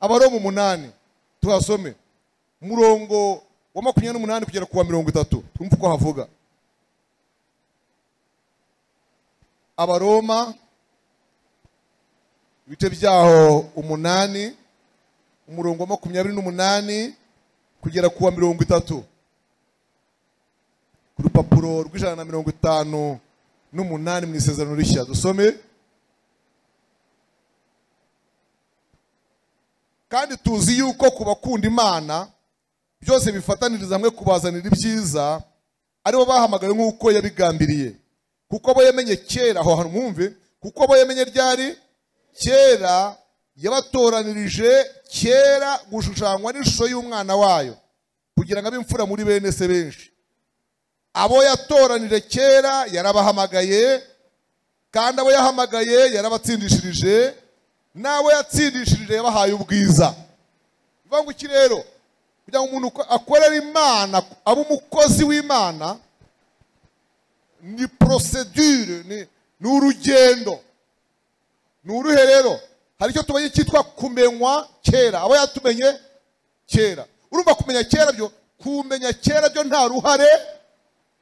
abaroma umunani tuhasome umurongo wa makumyabiri n'umunani kugera ku wa mirongo itatu twumve uko havuga abaroma ibice byaho umunani umurongo wa makumyabiri n'umunani kugera ku wa mirongo itatu ku rupapuro rw'ijana na mirongo itanu n'umunani mu isezerano rishya dusome kandi tuzi yuko ku bakunda imana byose bifataniriza hamwe kubazanira ibyiza aribo bahamagawe nk'uko yabigambiriye kuko abo yamenye kera aho hantu mwumve kuko abo yamenye ryari kera yabatoranirije kera gushushanywa n'ishusho y'umwana wayo kugira ngo abe imfura muri bene se benshi abo yatoranije kera yarabahamagaye kandi abo yahamagaye yarabatsindishirije n'abo yatsindishirije yabahaye ubwiza bivuga ngo iki rero kugira ngo umuntu uko- akorere imana abe umukozi w'imana ni procedure ni- ni urugendo ni uruhe rero hari icyo tumenye cyitwa kumenywa kera abo yatumenye kera urumva kumenya kera byo kumenya kera byo nta ruhare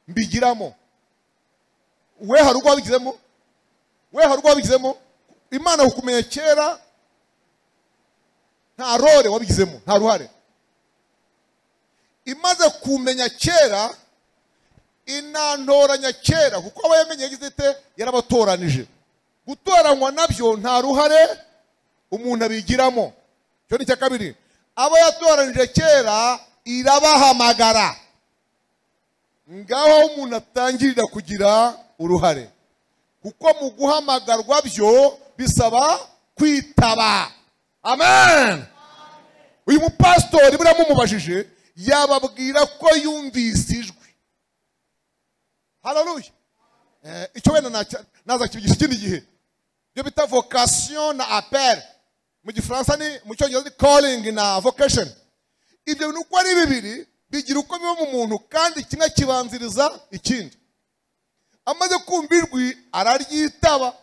mbigiramo we hari urwo wabigizemo we hari urwo wabigizemo imana kukumenya kera nta rore wabigizemo nta ruhare imaze kumenya kera inantoranya kera kuko aba yamenye yagize ite yarabatoranije gutoranywa nabyo nta ruhare umuntu abigiramo icyo ni icya kabiri abo yatoranije kera irabahamagara ngaho aho umuntu atangirira kugira uruhare kuko mu guhamagarwa byo bisaba kwitaba amen uyu mupasitori buriya mumubajije yababwira ko yumvise ijwi hararuye Eh, icyo wenda nacya- nazakibigisha ikindi gihe ibyo bita vocation na apel mu gifaransa ni mu cyongereza ni calling na vocation ibyo bintu uko ari bibiri bigira uko biba mu muntu kandi kimwe kibanziriza ikindi amaze kumva ijwi araryitaba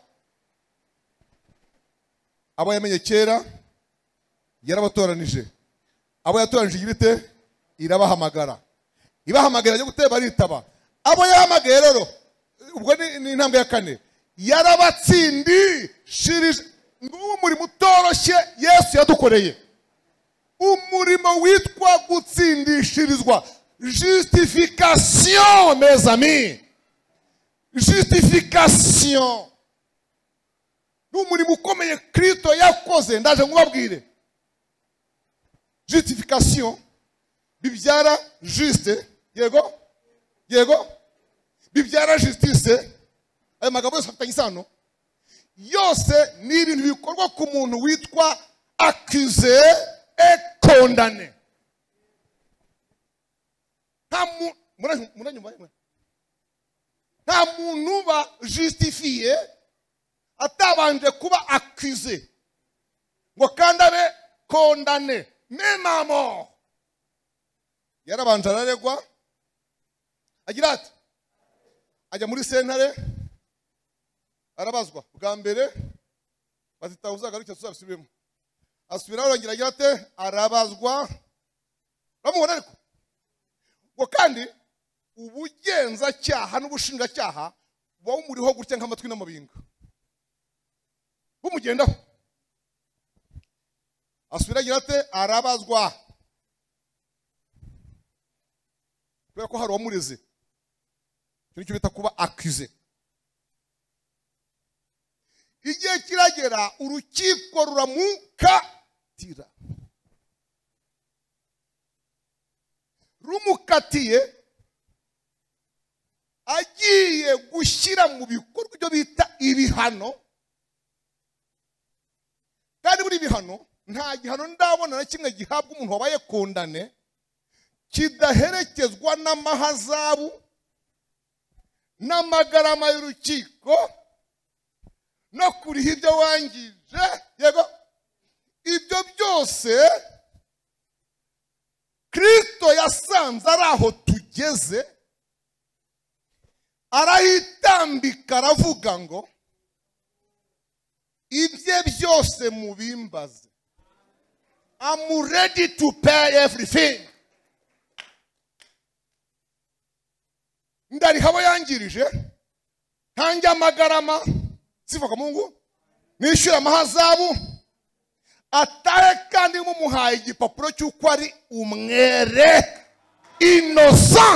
abo yamenye kera yarabatoranije abo yatoranije igira ite irabahamagara ibahamagara yo guteba baritaba abo yahamagaye rero ubwo ni- ni intambwe ya kane yarabatsindishirije nguwo umurimo utoroshye yesu yadukoreye umurimo witwa gutsindishirizwa justification mes amis justification ni umurimo ukomeye kristo yakoze ndaje nkubabwire justification bibyara juste yego yego bibyara justice ayo magambo yose afitanye isano yose ni ibintu bikorwa ku muntu witwa akize ekondane nta mu- muranyum- muranyumva yemwe? nta muntu ba jusitifiye atabanje kuba akize ngo kandi abe kondane memamo yarabanje araregwa agira ati ajya muri sentare arabazwa bwa mbere bazitaho uzagaruke tuzabisubiremo asubiraho arongera agira ate arabazwa bamubona ariko ngo kandi ubugenzacyaha n'ubushinjacyaha buba bumuriho gutya nk'amatwi n'amabinga bumugendaho asubira agira ate arabazwa kubera ko hari uwamureze icyo nicyo bita kuba akize igihe kiragera urukiko ruramukatira rumukatiye agiye gushyira mu bikorwa ibyo bita ibihano kandi buri bihano nta gihano ndabona na kimwe gihabwa umuntu wabaye kondane kidaherekezwa n'amahazabu n'amagarama y'urukiko no kuriha ibyo wangije yego ibyo byose kristo yasanze ari aho tugeze arahitambika aravuga ngo ibye byose mubimbaze I'm ready to pay everything ndariha abo yangirije ntange amagarama siva ku mungu nishyura amahazabu atahe kandi mumuhaye igipapuro cy'uko ari umwere inosa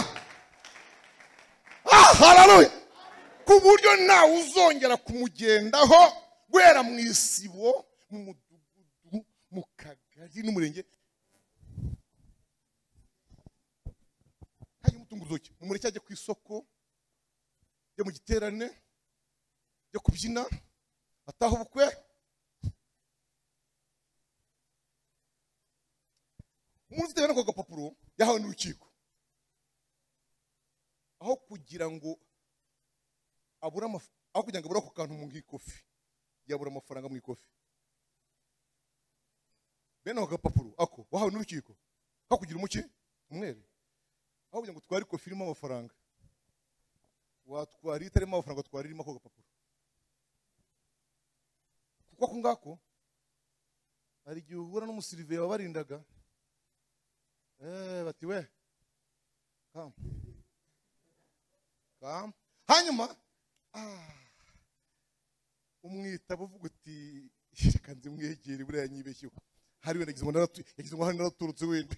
ah, hararuya ku buryo ntawe uzongera kumugendaho guhera mu isibo mu mudugudu mu kagari n'umurenge hajya umutunga urutoki mu mureke ajya ku isoko ajya mu giterane ajya kubyina ataha ubukwe umuntu ufite ako gapapuro yahawe n'urukiko aho kugira ngo abure amaf- aho kugira ngo abure ako kantu mu ikofi yabura amafaranga mu ikofi bene ako gapapuro ako wahawe n'urukiko kakugira umuki umwere aho kugira ngo utware ikofi irimo amafaranga watwara itarimo amafaranga watwara irimo ako gapapuro kuko ako ngako hari igihe uhura n'umusiriveya wabarindaga Eh, bati we kam kam hanyuma ah, umwitaba uvuga uti reka nzimwegere buriya yanyibeshyeho hari wenda yagize ngo naratu- yagize ngo hari naraturutse wenda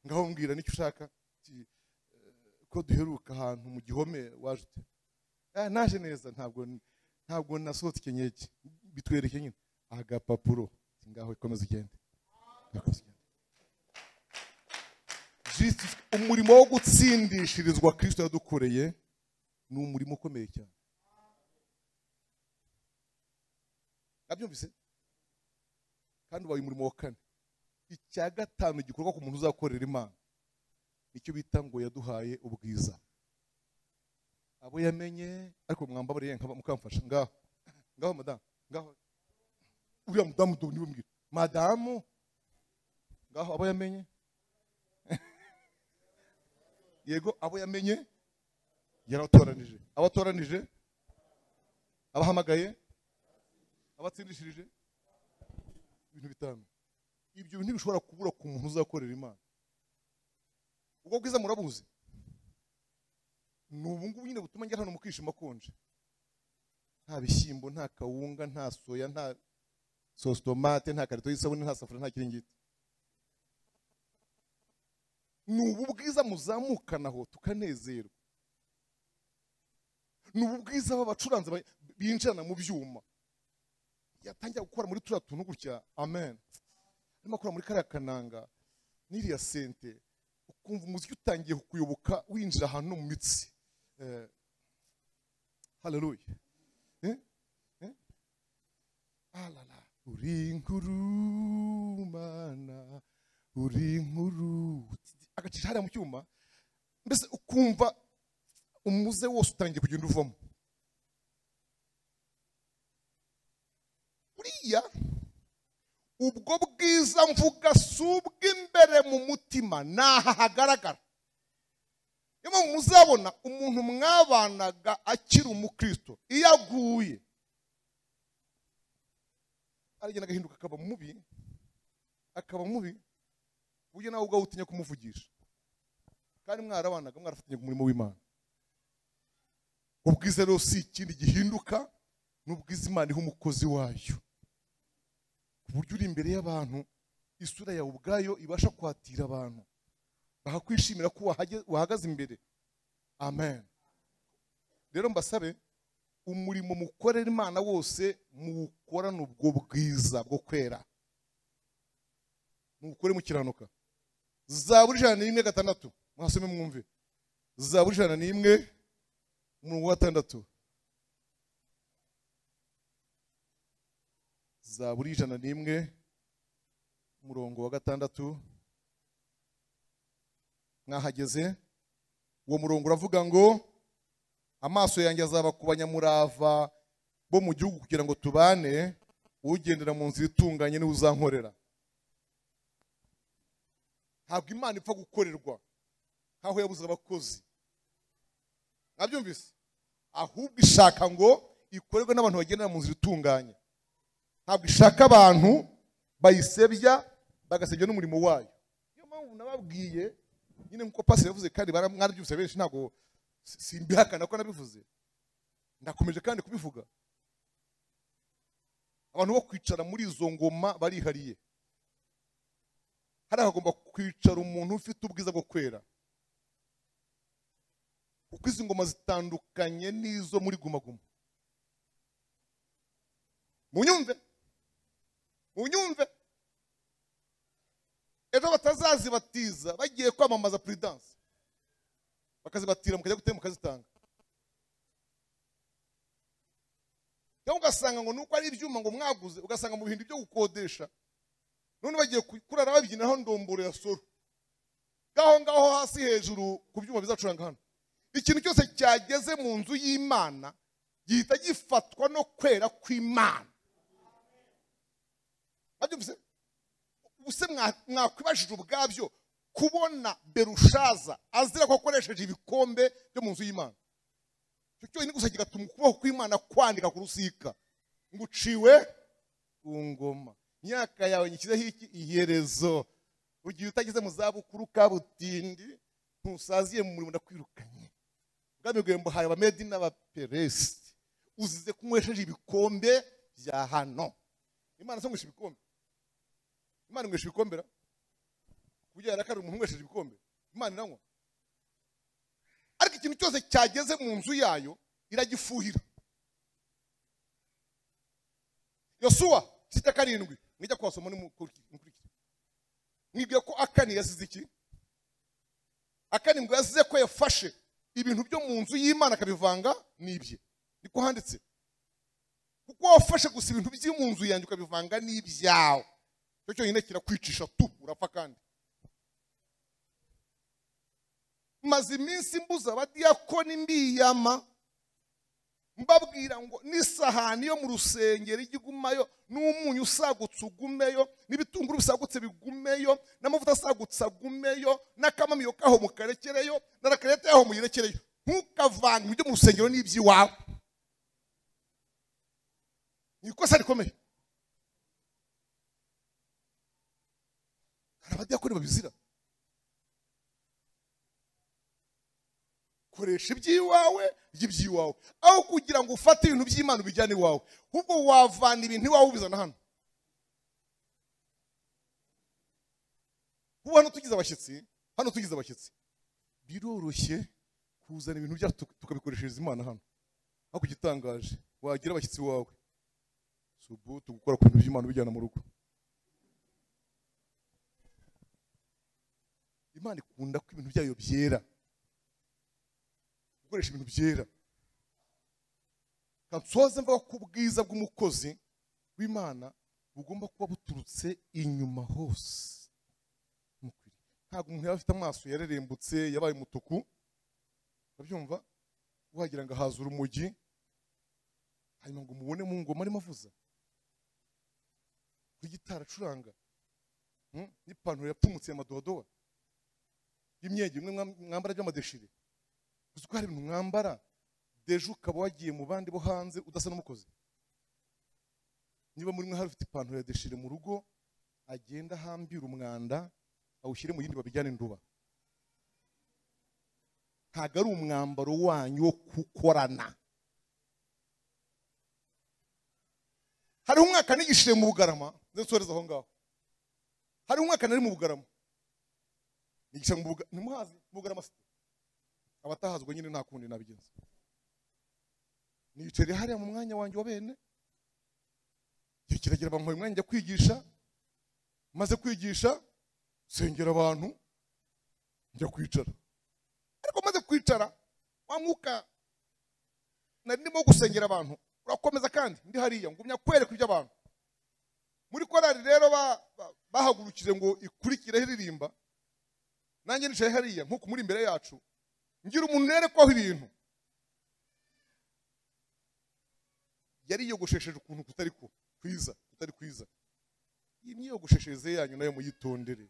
ngaho mbwira nicyo ushaka Ati, eh, ko duheruka ahantu mu gihome waje ute "Ah, naje neza ntabwo ntabwo nasohotse ikinyeki bitwereke nyine agapapuro Ati, ngaho komeza ugende Komeza ugende. Jesus- umurimo wo gutsindishirizwa kristo yadukoreye ni umurimo ukomeye cyane nabyumvise kandi ubaye umurimo wa kane icya gatanu gikorwa ku muntu uzakorera imana nicyo bita ngo yaduhaye ubwiza abo yamenye ariko mwambabariye nkaba mukamfasha ngaho ngaho madamu ngaho uriya mudamu do niwe mbwira madamu ngaho abo yamenye yego abo yamenye yaratoranije abatoranije abahamagaye abatsindishirije ibintu bitanu ibyo bintu bishobora kubura ku muntu uzakorera imana ubwo bwiza murabuzi ni ubu ngubu nyine butuma njya hano mu kwishima konje nta bishyimbo nta kawunga nta soya nta sositomate nta karito y'isabune nta safuriya nta kiringiti ni ubu bwiza muzamukanaho tukanezerwa ni ubu bwiza b'abacuranzi ba- binjirana mu byuma yatangira gukora muri turiya tuntu gutya amen arimo akora muri kariya kananga n'iriya sente ukumva umuziki utangiye kukuyoboka winjira ahantu no mu mitsi Eh, haleluya Eh? Eh? alala uri inkuru mana uri inkuru agacisha hariya mu cyuma mbese ukumva umuze wose utangiye kugenda uvamo buriya ubwo bwiza mvuga si ubw'imbere mu mutima ni aha hagaragara niyo mpamvu muzabona umuntu mwabanaga akiri umukristo iyo aguye aragenda agahinduka akaba mubi akaba mubi ku buryo nawe ubwawe utinya kumuvugisha kandi mwarabanaga mwarafatanya ku murimo w'imana ubwiza rero si ikindi gihinduka ni ubwiza imana iha umukozi wayo ku buryo uri imbere y'abantu isura yawe ubwayo ibasha kwatira abantu bakakwishimira ko wahage- wahagaze imbere amen rero mbasabe umurimo mukorera imana wose muwukorane ubwo bwiza bwo kwera muwukore mukiranuka zaburi ijana n'imwe gatandatu mwasome mwumve zaburi ijana n'imwe umurongo wa gatandatu zaburi ijana n'imwe umurongo wa gatandatu mwahageze uwo murongo uravuga ngo amaso yanjye azaba ku banyamurava bo mu gihugu kugira ngo tubane ugendera mu nzira itunganye niwe uzankorera ntabwo imana ipfa gukorerwa nk'aho yabuze abakozi mwabyumvise ahubwo ishaka ngo ikorerwe n'abantu bagendera mu nzira itunganye ntabwo ishaka abantu bayisebya bagasebya n'umurimo wayo niyo mpamvu nababwiye nyine nk'uko pasire yavuze kandi bara- mwarabyumvise benshi ntabwo si- simbihakana ko nabivuze ndakomeje kandi kubivuga abantu bo kwicara muri izo ngoma barihariye hariya hagomba kwicara umuntu ufite ubwiza bwo kwera kuko izi ngoma zitandukanye n'izo muri gumaguma munyumve munyumve ejo batazazibatiza bagiye kwamamaza puridanse bakazibatira mukajya gutera mukazitanga cyangwa ugasanga ngo nuko ari ibyuma ngo mwaguze ugasanga mu bihindu byo gukodesha none bagiye ku- kurara babyinaho ndomboro ya soro ngaho ngaho hasi hejuru ku byuma bizacuranga hano ikintu cyose cyageze mu nzu y'imana gihita gifatwa no kwera kw'imana babyumvise ubuse mwa- mwakwibajije ubwabyo kubona berushaza azira ko akoresheje ibikombe byo mu nzu y'imana icyo cyonyine gusa kigatuma ukuboko kw'imana kwandika ku rusika ngo uciwe ku ngoma imyaka yawe nyishyizeho iki iherezo ugiye utageze mu zabukuru kabutindi ntusaziye mu murimo ndakwirukanye ubwami bwawe mbuhaye abamedi n'abaperesi uzize ko unywesheje ibikombe bya hano imana sonywesha ibikombe imana inywesha ibikombe ra ku buryo yarakari umuntu unywesheje ibikombe imana iranywa ariko ikintu cyose cyageze mu nzu yayo iragifuhira yosuwa sita karindwi mwijya kuhasoma nimukurikire mwibwiye ko akani yasize iki akani ngo yasize ko yafashe ibintu byo mu nzu y'imana akabivanga n'ibye niko handitse kuko wafashe gusa ibintu by'i mu nzu yanjye ukabivanga n'ibyawe icyo cyonyine kirakwicisha tu urapfa kandi maze iminsi mbuza abadiyakoni mbiyama mbabwira ngo n'isahani yo mu rusengero ijya igumayo n'umunyu usagutse ugumeyo n'ibitunguru bisagutse bigumeyo n'amavuta asagutse agumeyo n'akamamiyo kaho mukarekereyo na rakarete yaho muyirekereyo ntukavange ibyo mu rusengero n'iby'iwawe ni ikosa rikomeye abadiyakoni babizira koresha iby'iwawe iby'iwawe aho kugira ngo ufate ibintu by'imana ubijyane iwawe ahubwo wavana ibintu iwawe ubizana hano ubu hano tugize abashyitsi hano tugize abashyitsi biroroshye kuzana ibintu byacu tukabikoreshereza imana hano ariko igitangaje wagira abashyitsi iwawe si ubu tugukora ku bintu by'imana ubijyana mu rugo imana ikunda ko ibintu byayo byera gukoresha ibintu byera kansoze mvuga ko ubwiza bw'umukozi w'imana bugomba kuba buturutse inyuma hose ntabwo umuntu yaba afite amaso yarerembutse yabaye umutuku urabyumva wagira ngo ahaza urumogi hanyuma ngo mubone mu ngoma arimo avuza ku gitari acuranga n'ipantaro yapfumutse ya madodowa y'imyenge imwe mwambara by'amadeshire uzi ko hari ibintu mwambara deje ukaba wagiye mu bandi bo hanze udasa n'umukozi niba muri mwe hari ufite ipantaro ya deshire mu rugo agenda ahambira umwanda awushyire mu yindi babijyane nduba ntabwo ari umwambaro wanyu wo gukorana hariho umwaka nigishije mu bugarama nze nsoreza aho ngaho hariho umwaka nari mu bugarama nigisha mu bugarama ntimuhazi mu bugarama abatahazwa nyine nta kundi nabigenza nicaye hariya mu mwanya wanjye wa bene igihe kiragira bamuha umwanya njya kwigisha maze kwigisha sengera abantu njya kwicara ariko maze kwicara wa mwuka nari ndimo gusengera abantu urakomeza kandi ndi hariya ngumya kwereka iby'abantu muri korari rero bahagurukije ngo ikurikire iririmba nanjye nicaye hariya nk'uko muri imbere yacu ngira umuntu yerekwaho ibintu yari yiyogoshesheje ukuntu kutari kwiza kutari kwiza iyi myiyogosheshereze yanyu nayo muyitondere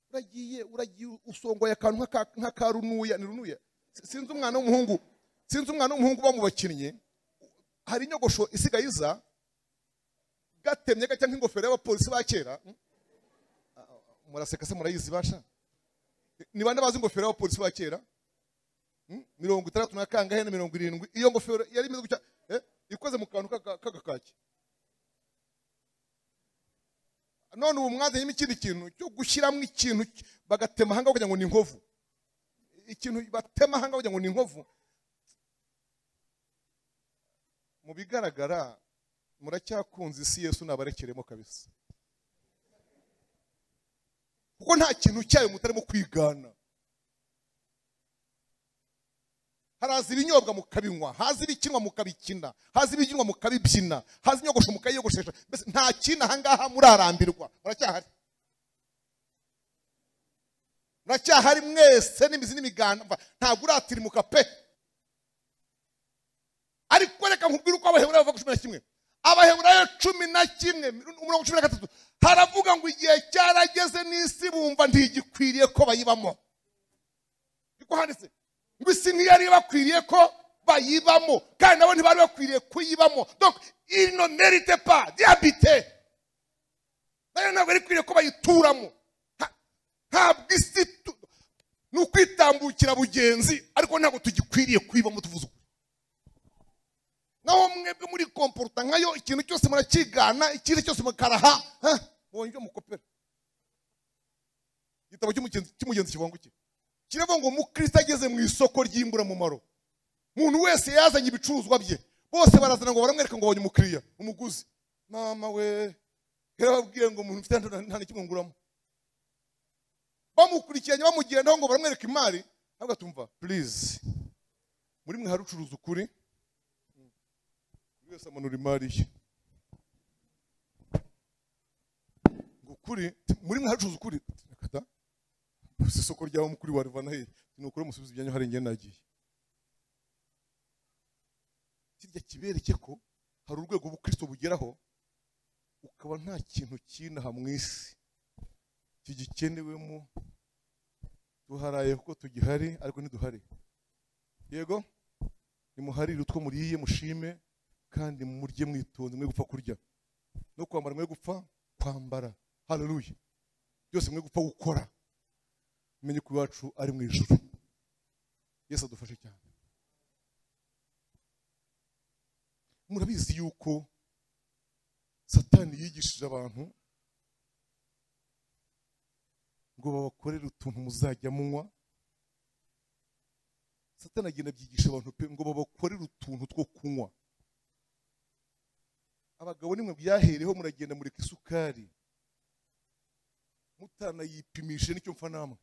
uragiye uragiye usongoye akantu nk'aka runuya ni runuya sinzi umwana w'umuhungu sinzi umwana w'umuhungu uba mu bakinnyi hari inyogosho isigaye iza gatemye gacya nk'ingofero y'abapolisi ba kera muraseka se murayizi basha ni bande bazi ingofero y'abapolisi ba kera mirongo itandatu na kangahe na mirongo irindwi iyo ngofero yari imeze gutya ikoze mu kantu k'agakaki none ubu mwazanyemo ikindi kintu cyo gushyiramo ikintu bagatema ahangaha kugira ngo ni inkovu ikintu batema ahangaha kugira ngo ni inkovu mu bigaragara muracyakunze isi yesu nabarekeremo kabisa kuko nta kintu cyayo mutarimo kwigana haraza ibinyobwa mukabinywa haza ibikinwa mukabikina haza ibibyinwa mukabibyina haza inyogosho mukayiyogoshesha mbese nta kintu ahangaha murarambirwa muracyahari muracyahari mwese n'imizi n'imiganda ntabwo uratirimuka pe ariko reka nkubwire uko abaheburayo bava cumi na kimwe abaheburayo cumi na kimwe umurongo cumi na gatatu haravuga ngo igihe cyarageze n'isi bumva ntigikwiriye ko bayibamo niko handitse ngo isi ntiyari bakwiriye ko bayibamo kandi nabo ntibari bakwiriye kuyibamo donc ino merite pa diabite nayo ntabwo ari ikwiriye ko bayituramo ntabwo isi ni ukwitambukira bugenzi ariko ntabwo tugikwiriye kuyibamo tuvuze ukuri naho mwebwe muri komporuta nkayo ikintu cyose murakigana ikindi cyose mukaraha mwongere mukopera igitabo cy'umugenzi kibanguke kiravuga ngo mukristo ageze mu isoko ry'imburamumaro umuntu wese yazanye ibicuruzwa bye bose barazana ngo baramwereka ngo babonye umukiriya umuguzi mama we yarababwiye ngo umuntu ufite nta n'ikimwe nguramo bamukurikiranye bamugendaho ngo baramwereka imari ntabwo atumva purize muri mwe hari ucuruza ukuri buri wese amanura imari ye ngo ukuri muri mwe hacuruza ukuri gusa isoko ryaba mukuri warivana he ni ukuri musubiza ibyanyu hari ingene nagiye kirya kibereke ko hari urwego ubukristo bugeraho ukaba nta kintu cyinaha mu isi kigikenewemo duharaye kuko tugihari ariko ntiduhare yego nimuharire utwo muriye mushime kandi murye mwitonze mwe gupfa kurya no kwambara mwe gupfa kwambara haleluya byose mwe gupfa gukora menye ko iwacu ari mu ijuru yesu adufashe cyane murabizi yuko satani yigishije abantu ngo babakorere utuntu muzajya munywa satani agenda abyigisha abantu pe ngo babakorere utuntu two kunywa abagabo nimwe byahereho muragenda mureka isukari mutanayipimishe nicyo mfa namwe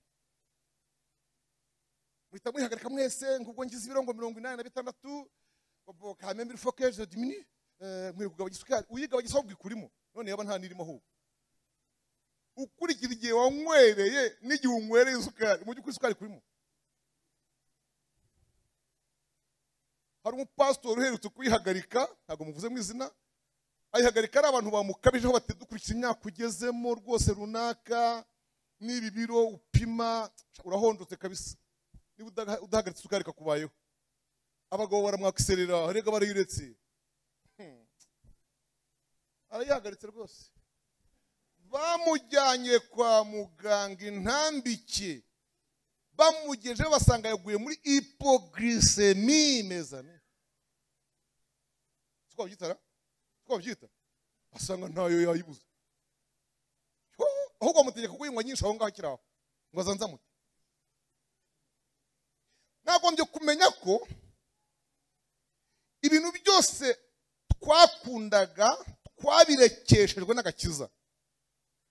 muhita mwihagarika mwese ngo ubwo ngize ibiro ngo mirongo inani na bitandatu ngo kame mbere foke je dimini nkwiye kugabanya isukari uyigabanya isabwa ikurimo none yaba nta n'irimo ahubwo ukurikira igihe wanywereye n'igihe unywereye isukari mu by'ukuri isukari kurimo hari umupasitori uherutse kuyihagarika ntabwo muvuze mu izina ayihagarika ari abantu bamukabije bati dukurikiza imyaka ugezemo rwose runaka n'ibi biro upima urahondotse kabisa niba udahagaritse isukari ikakubayeho abagabo baramwakiserera rega barayiretse Hmm. arayihagaritse rwose bamujyanye kwa muganga intambike bamugejeho basanga yaguye muri ipogirisemie mezane si ko babyitara si ko babyita asanga ntayo yayibuze Ho, ahubwo bamutegeka kuyinywa nyinshi aho ngaho akiri aho ngo azanzamute nagombye kumenya ko ibintu byose twakundaga twabirekeshejwe n'agakiza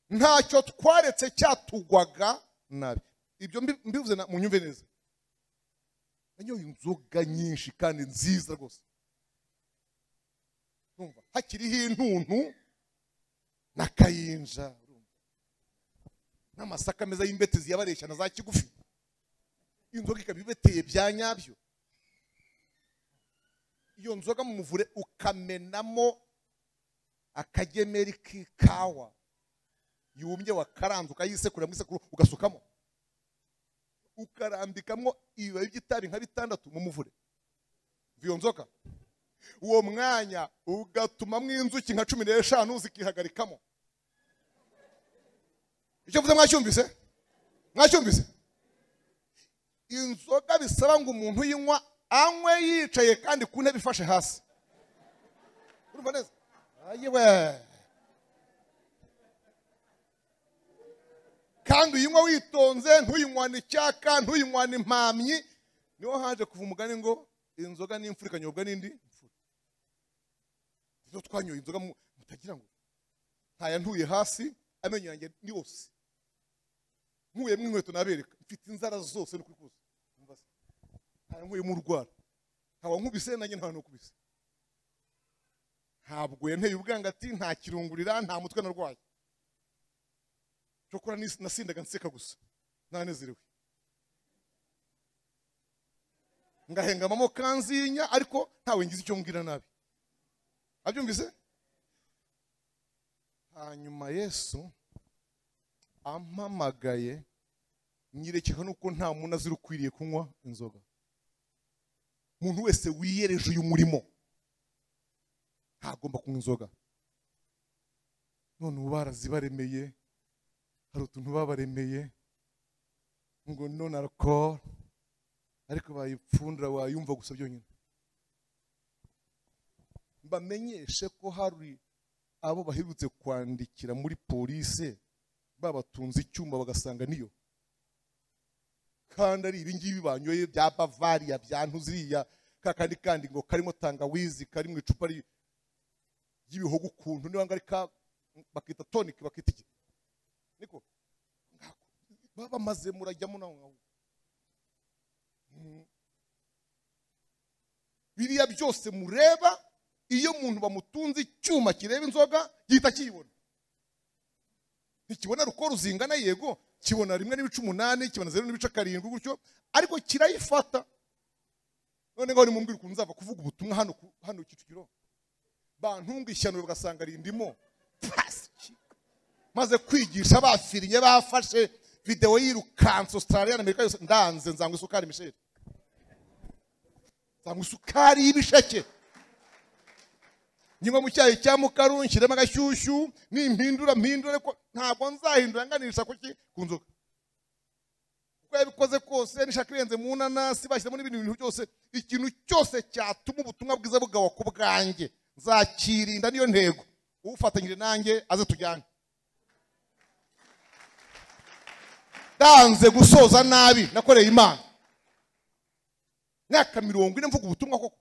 ntacyo twaretse cyatugwaga nabi ibyo mbivuze mu nyumve neza nanyoye inzoga nyinshi kandi nziza rwose urumva hakiriho intuntu na kayinja urumva n'amasaka meza y'imbetezi yabareshya na za kigufi inzoga ikaba ibeteye bya nyabyo iyo nzoga mu muvure ukamenamo akagemeri k'ikawa yumye wakaranze ukayisekura mu isekuru ugasukamo ukarambikamo ibibabi by'itabi nka bitandatu mu muvure iyo nzoga uwo mwanya ugatumamo inzuki nka cumi n'eshanu zikihagarikamo icyo mvuze mwacyumvise mwacyumvise inzoga bisaba ngo umuntu uyinywa anywe yicaye kandi ku ntebe ifashe hasi urumva neza ayiwe kandi uyinywa witonze ntuyinywane icyaka ntuyinywane impamyi niho haje kuva umugani ngo inzoga n'imfura ikanyobwa n'indi mfura nizo twanyoye inzoga mutagira ngo ntaya ntuye hasi amenyo yanjye ni yose nkuyemo inkweto nabereka mfite inzara zose ni ukuri kose nkuyemo urwara nkaba nkubise nanjye nta nukubise ntabwo yanteye ubwangati nta kirungurira nta mutwe narwaye cyokora nasindaga nseka gusa ntanezerewe ngahengamamo kanzinya ariko ntawe ngize icyo mbwira nabi abyumvise hanyuma yesu ampamagaye nyirekeka nuko nta muntu azira ukwiriye kunywa inzoga umuntu wese wiyereje uyu murimo ntagomba kunywa inzoga none ubu barazibaremeye hari utuntu babaremeye ngo none arakora ariko bayipfundura wayumva gusa byonyine bamenyeshe ko hari abo baherutse kwandikira muri polise babatunze icyuma bagasanga niyo kandi ari ibingibi banyoye bya bavariya bya ntuziriya kakandi kandi ngo karimo tangawizi kari mu icupa ry'ibihogo ukuntu niba ngari ka bakita tonike bakita iki niko baba bamaze murajyamo nawe ngaho biriya byose mureba iyo umuntu bamutunze icyuma kireba inzoga gihita kiyibona ntikibona ruko ruzingana yego kibona rimwe n'ibice umunani kibona zeru n'ibice karindwi gutyo ariko kirayifata none ngaho nimumbwira ukuntu nzava kuvuga ubutumwa hano hano kicukiro bantunga ishyano bagasanga rindimo maze kwigisha bafirinye bafashe videwo yirukanse Australia na Amerika yose ndanze nzangwa isukari misheri nzangwa isukari y'ibisheke nywa mu cyayi cya mukaru nshyiremo agashyushyu nimpindura mpindure ko ntabwo nzahindura nganisha kuki ku nzoga uko yabikoze kose nishaka irenze mu nanasi bashyiramo n'ibindi bintu byose ikintu cyose cyatuma ubutumwa bwiza bugawa ku bwanjye nzakirinda niyo ntego ufatanyije nanjye aze tujyane ndanze gusoza nabi nakoreye imana imyaka mirongo ine mvuga ubutumwa koko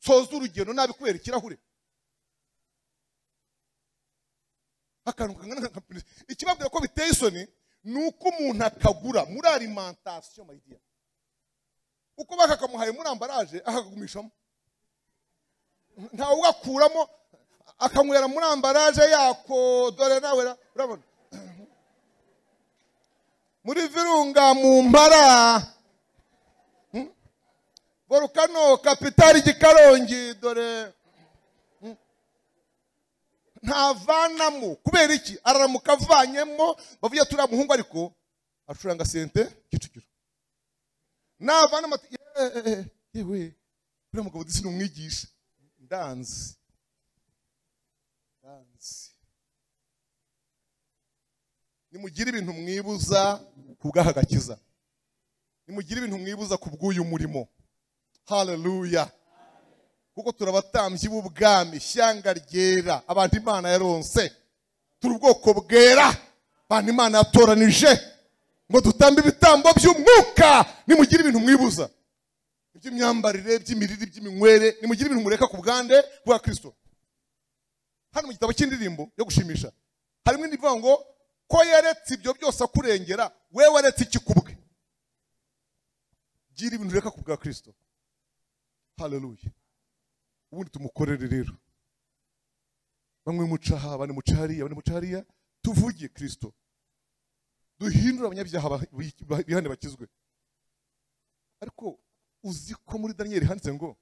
soza urugendo nabi kubera ikirahure akantu kangana ikibabwira ko biteye isoni ni uko umuntu akagura muri alimantasiyo mayidiya uko bakakamuhaye muri ambaraje akagumishamo ntawe ugakuramo akanywera muri ambaraje yako dore nawe urabona muri virunga mu mpara volukano kapitari gikarongi dore ntavanamo kubera iki araramuka avanyemo bavuye turiya muhungu ariko acuranga sente kicukiro navanamo ati yewe uriya mugabo disi ni umwigisha ndanzi ndanzi nimugire ibintu mwibuza ku bw'ahagakiza nimugire ibintu mwibuza ku bw'uyu murimo haleluya kuko turi abatambyi b'ubwami ishyanga ryera abantu imana yaronse turi ubwoko bwera abantu imana yatoranije ngo dutambe ibitambo by'umwuka nimugire ibintu mwibuza iby'imyambarire iby'imirire iby'iminywere nimugire ibintu mureka ku bwande bwa kirisito hano mu gitabo cy'indirimbo yo gushimisha harimo indi ivuga ngo ko yaretse ibyo byose akurengera we waretse iki ku bwe gira ibintu ureka ku bwa kirisito haleluya ubundi tumukorere rero bamwe muca aha abandi muca hariya abandi muca hariya tuvuge kirisito duhindure abanyabyaha bihane bakizwe ariko uzi ko muri daniyeli handitse ngo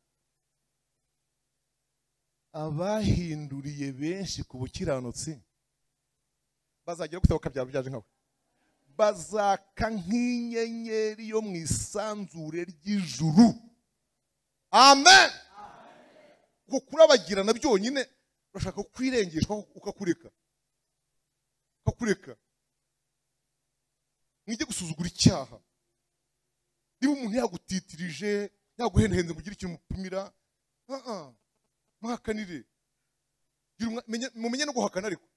abahinduriye benshi ku bukiranutsi bazagera ku bakabyara byaje nkawe bazaka nk'inyenyeri yo mu isanzure ry'ijuru amen uko kurabagirana byonyine urashaka kwirengeshwa ukakureka ukakureka mwige gusuzugura icyaha niba umuntu yagutitirije yaguhendahenze ngo ugire ikintu umupimira mwahakanire mumenye no guhakana ariko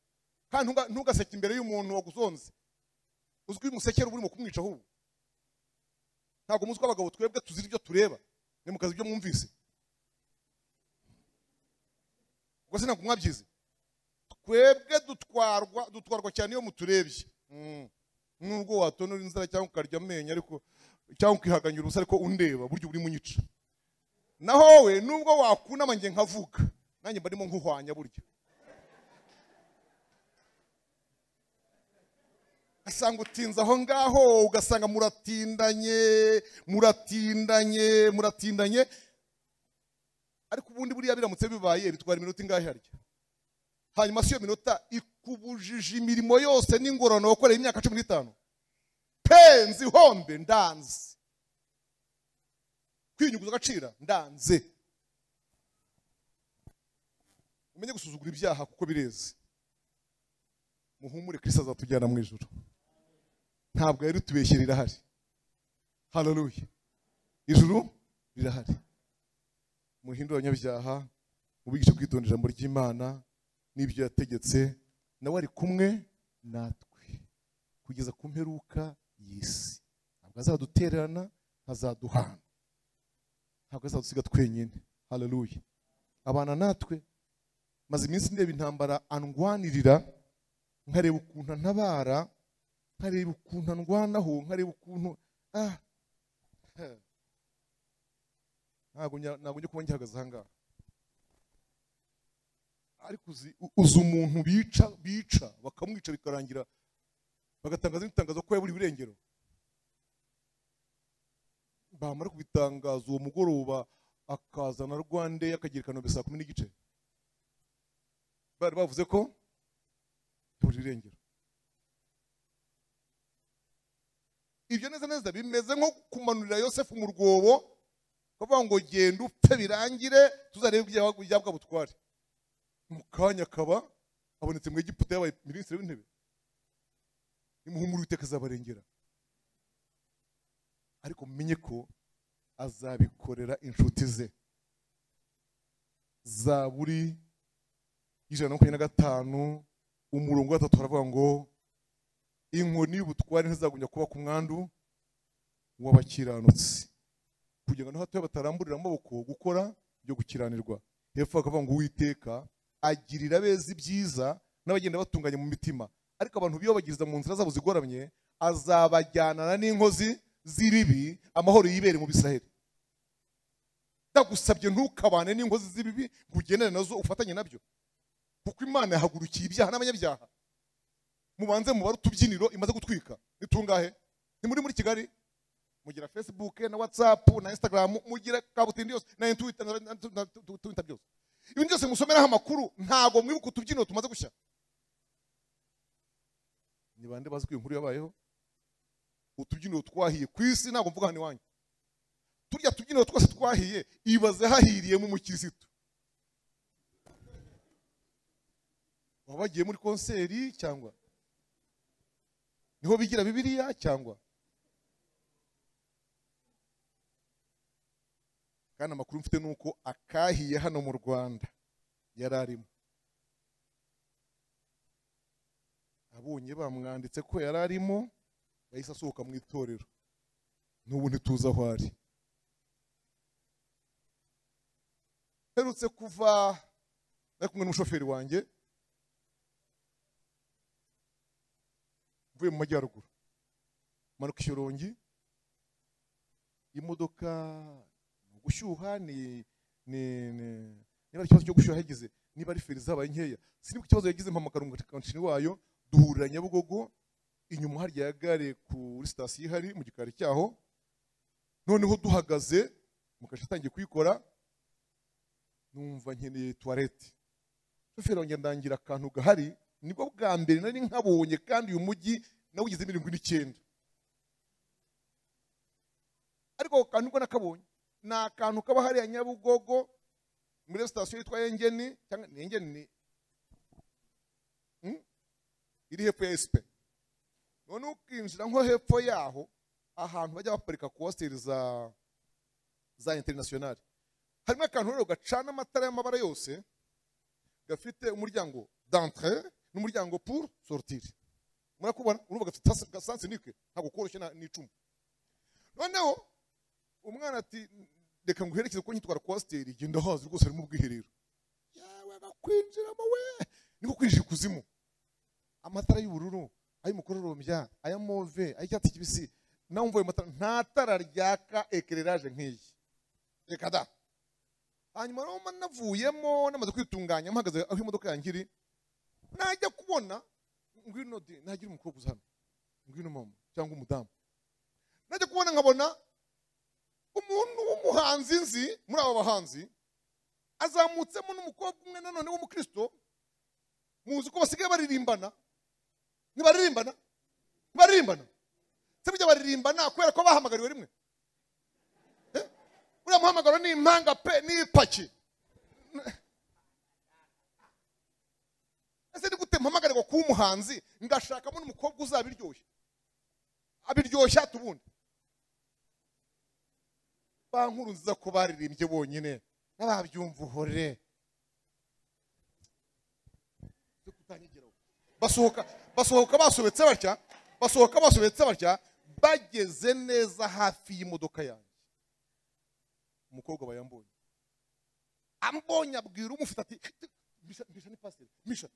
kandi ntugaseke imbere y'umuntu waguzonze uzwi umusekera uba urimo kumwica ahubwo ntabwo muzi ko abagabo twebwe tuzira ibyo tureba ni mu kazi ibyo mwumvise ubwo se ntabwo mwabyize twebwe dutwarwa dutwarwa cyane iyo muturebye nubwo watonora inzara cyangwa ukarya amenyo ariko cyangwa ukihaganyura ubusa ariko undeba buryo urimo unyica naho we nubwo wakunama nge nkavuga nanjye mba ndimo nkuhwanya burya ugasanga utinze aho ngaho ugasanga muratindanye muratindanye muratindanye ariko ubundi buriya biramutse bibaye bitwara iminota ingahe harya hanyuma si iyo minota ikubujije imirimo yose n'ingororano wakoreye imyaka cumi n'itanu penzi hombe ndanze kwinyuguza agacira ndanze umenye gusuzugura ibyaha kuko bireze muhumure kirisi azatujyana mu ijoro ntabwo yari tubeshye rirahari hararuye ijuru rirahari muhindure abanyabyaha mubigishe kwitondera ijambo ry'imana n'ibyo yategetse nawe ari kumwe natwe kugeza ku mperuka y'isi ntabwo azadutererana ntazaduhana ntabwo azadusiga twenyine hararuye abana natwe maze iminsi ndeba intambara andwanirira nkareba ukuntu antabara nkareba ukuntu andwanaho nkareba ukuntu ah ntabwo njya kuba ngihagaze aha ngaha ariko uzi umuntu bica bica bakamwica bikarangira bagatangaza n'itangazo ko yaburiye irengero bamara kubitangaza uwo mugoroba akazana rwande akagira ikanonbe saa kumi n'igice bari bavuze ko yaburiye irengero ibyo neza neza bimeze nko kumanurira yosefu mu rwobo bavuga ngo genda upfe birangire tuzarebe ibyawe butware mu kanya akaba abonetse mu egiputa yabaye minisitiri w'intebe nimuhumura uwiteka azabarengera ariko mumenye ko azabikorera inshuti ze zaburi ijana na makumyabiri na gatanu umurongo wa gatatu haravuga ngo inkoni y'ubutware ntizagumya kuba ku mwandu w'abakiranutsi kugira ngo hato bataramburira amaboko gukora byo gukiranirwa hepfo hakavuga ngo uwiteka agirira abeza ibyiza n'abagenda batunganye mu mitima ariko abantu biyobagiriza mu nzira zabo zigoramye azabajyanana n'inkozi z'ibibi amahoro yibere mu bisiraheli ndagusabye ntukabane n'inkozi z'ibibi ngo ugendane nazo ufatanye nabyo kuko imana yahagurukiye ibyaha n'abanyabyaha mubanze mubare utubyiniro imaze gutwika nitungahe ni muri muri kigali mugira facebook na whatsapp na instagram mugira kabutindi yose na twitter na twitter byose ibintu byose musomeraho amakuru ntago mwibuka utubyiniro tumaze gushya ni bande bazi ko iyi nkuru yabayeho utubyiniro twahiye ku isi ntabwo mvuga hano iwanyu turya tubyiniro twose twahiye ibaze hahiriye mu mukirisitu baba bagiye muri konseri cyangwa niho bigira bibiliya cyangwa kandi amakuru mfite ni uko akahiye hano mu rwanda yari arimo abonye bamwanditse ko yari arimo yahise asohoka mu itorero n'ubu ntituzi aho ari mperutse kuva ari kumwe n'umushoferi wanjye mvuye mu majyaruguru manuka ishyorongi imodoka gushyuha ni niba ikibazo cyo gushyuha yagize niba ari feri zabaye nkeya siniba ikibazo yagize mpamagara umukankini wayo duhurira nyabugogo inyuma harya ya gare kuri sitasiyo ihari mu gikari cyaho noneho duhagaze mukasha atangiye kuyikora numva nkeneye tuwarete shoferi wanjye ndangira akantu gahari nibwo bwa mbere nari nkabonye kandi uyu mujyi nawugezemo irindwi n'icyenda ariko ako kantu nibwo nakabonye ni akantu kaba hariya nyabugogo muri sitasiyo yitwa engeni cyangwa ni engeni ni iri hepfo ya esipe none ukinjira nko hepfo yaho ahantu bajya baparika kositeri za za interinasiyonari harimo akantu rero gacana amatara y'amabara yose gafite umuryango dantre n'umuryango pour sortire murakubona urumva gafite gasansinike ntabwo koroshye n'icumu noneho umwana ati reka nguherekeze kuko nyitwara kwasiteri genda hazi rwose harimo ubwiherero yawe bakwinjiramo we niko kwinjira ikuzimu amatara y'ubururu ay'umukororombya aya move ay'icyatsi kibisi nawe umva ayo matara nta tara ryaka ekereraje nk'iyi reka da hanyuma naho navuyemo namaze kwitunganya mpagaze aho imodoka yanjye iri najya kubona ngwino de nagira umukobwa uza hano ngwino mama cyangwa umudamu najya kubona nkabona umuntu w'umuhanzi nzi muri aba bahanzi azamutsemo n'umukobwa umwe nanone w'umukristo muzi ko basigaye baririmbana ntibaririmbana ntibaririmbana se burya baririmbana kubera ko bahamagariwe rimwe uriya muhamagaro ni impanga pe n'ipaki ese ni gute mpamagarirwa kuba umuhanzi ngashakamo n'umukobwa uzabiryoshya abiryoshya tubundi nkuru nziza ko baririmbye bonyine n'ababyumva uhore basohoka basohoka basobetse batya basohoka basobetse batya bageze neza hafi y'imodoka yanjye umukobwa aba yambonye ambonye abwira umufite ati misha ni pasiteri misha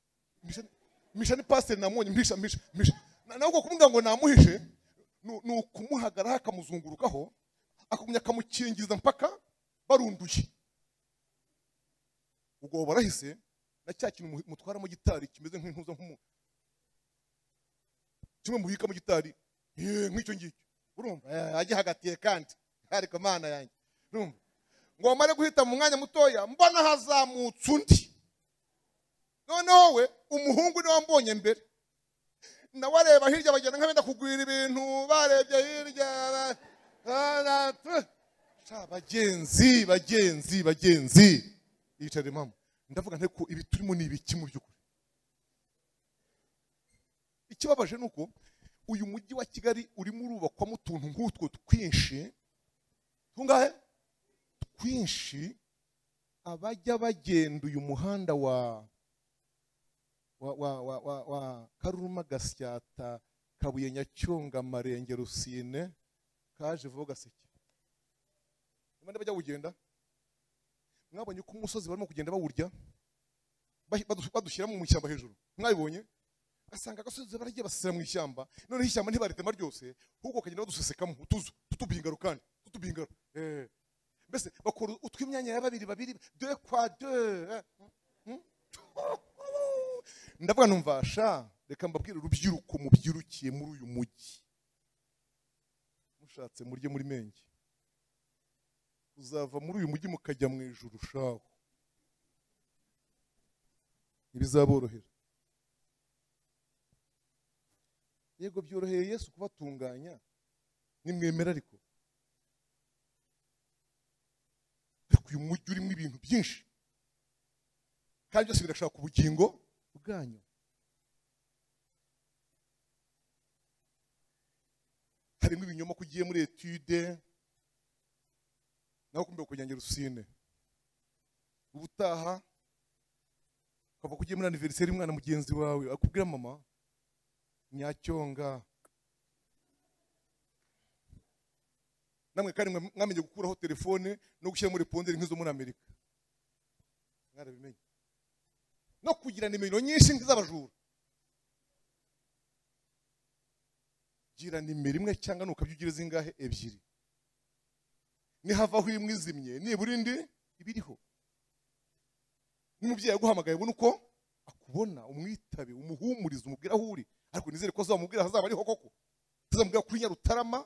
misha ni pasiteri namubonye misha misha misha nawe ubwo kumubwira ngo namuhishe ni ukumuhagararaho akamuzungurukaho akagumya akamukingiza mpaka barunduye ubwo barahise na cya kintu mutwaramo gitari kimeze nk'intuza nk'umuntu kimwe mubikamo gitari nk'icyo ngicyo urumva agihagatiye kandi ariko mana yanjye urumva ngo bamare guhita mu mwanya mutoya mbona hazamutse undi noneho we umuhungu niwe wambonye mbere nawe areba hirya bagenda nk'abenda kugwira ibintu barebye hirya bagenzi bagenzi bagenzi yicare mama ndavuga nte ko ibi turimo ni ibiki mu by'ukuri ikibabaje ni uko uyu mujyi wa kigali urimo urubakwamo utuntu nk'utwo twinshi tungahe twinshi abajya bagenda uyu muhanda wa wa wa wa wa, wa karuruma gasyata kabuye nyacyonga marenge rusine kaje vuba gaseke nimba bajya kugenda mwabonye ko umusozi barimo kugenda bawurya bahi- badu- badushyiramo mu ishyamba hejuru mwabibonye ugasanga agasozi baragiye basesera mu ishyamba noneho ishyamba ntibaritema ryose ahubwo bakagenda badusesekamo utuzu tutubingaro kandi tutubingaro eh. mbese bakora utw'imyanya ya babiri babiri de kwa de eh. Hmm? ndavuga numva sha reka mbabwire urubyiruko mubyirukiye muri uyu mujyi mushatse murye muri menge uzava muri uyu mujyi mukajya mu ijuru shaho ntibizaborohera yego byoroheye yesu kubatunganya nimwemera ariko ariko uyu mujyi urimo ibintu byinshi kandi byose birashaka ubugingo bwanyu harimo ibinyoma ko ugiye muri etude nawe kumbe kugira rusine ubutaha ukava kugiye muri aniveriseri umwana mugenzi wawe akubwira mama nyacyonga namwe kandi mwa- mwamenye gukuraho telefone no gushyira muri ponderi nk'izo muri amerika mwarabimenye no kugira nimero nyinshi nk'iz'abajura gira nimero imwe cyangwa nukabya ugira zingahe ebyiri nihavaho imwe izimye nibura indi ibiriho n'umubyeyi aguhamagaye ubona uko akubona umwitabe umuhumurize umubwire aho uri ariko nizere ko azamubwira hazaba ariho koko azamubwira kuri nyarutarama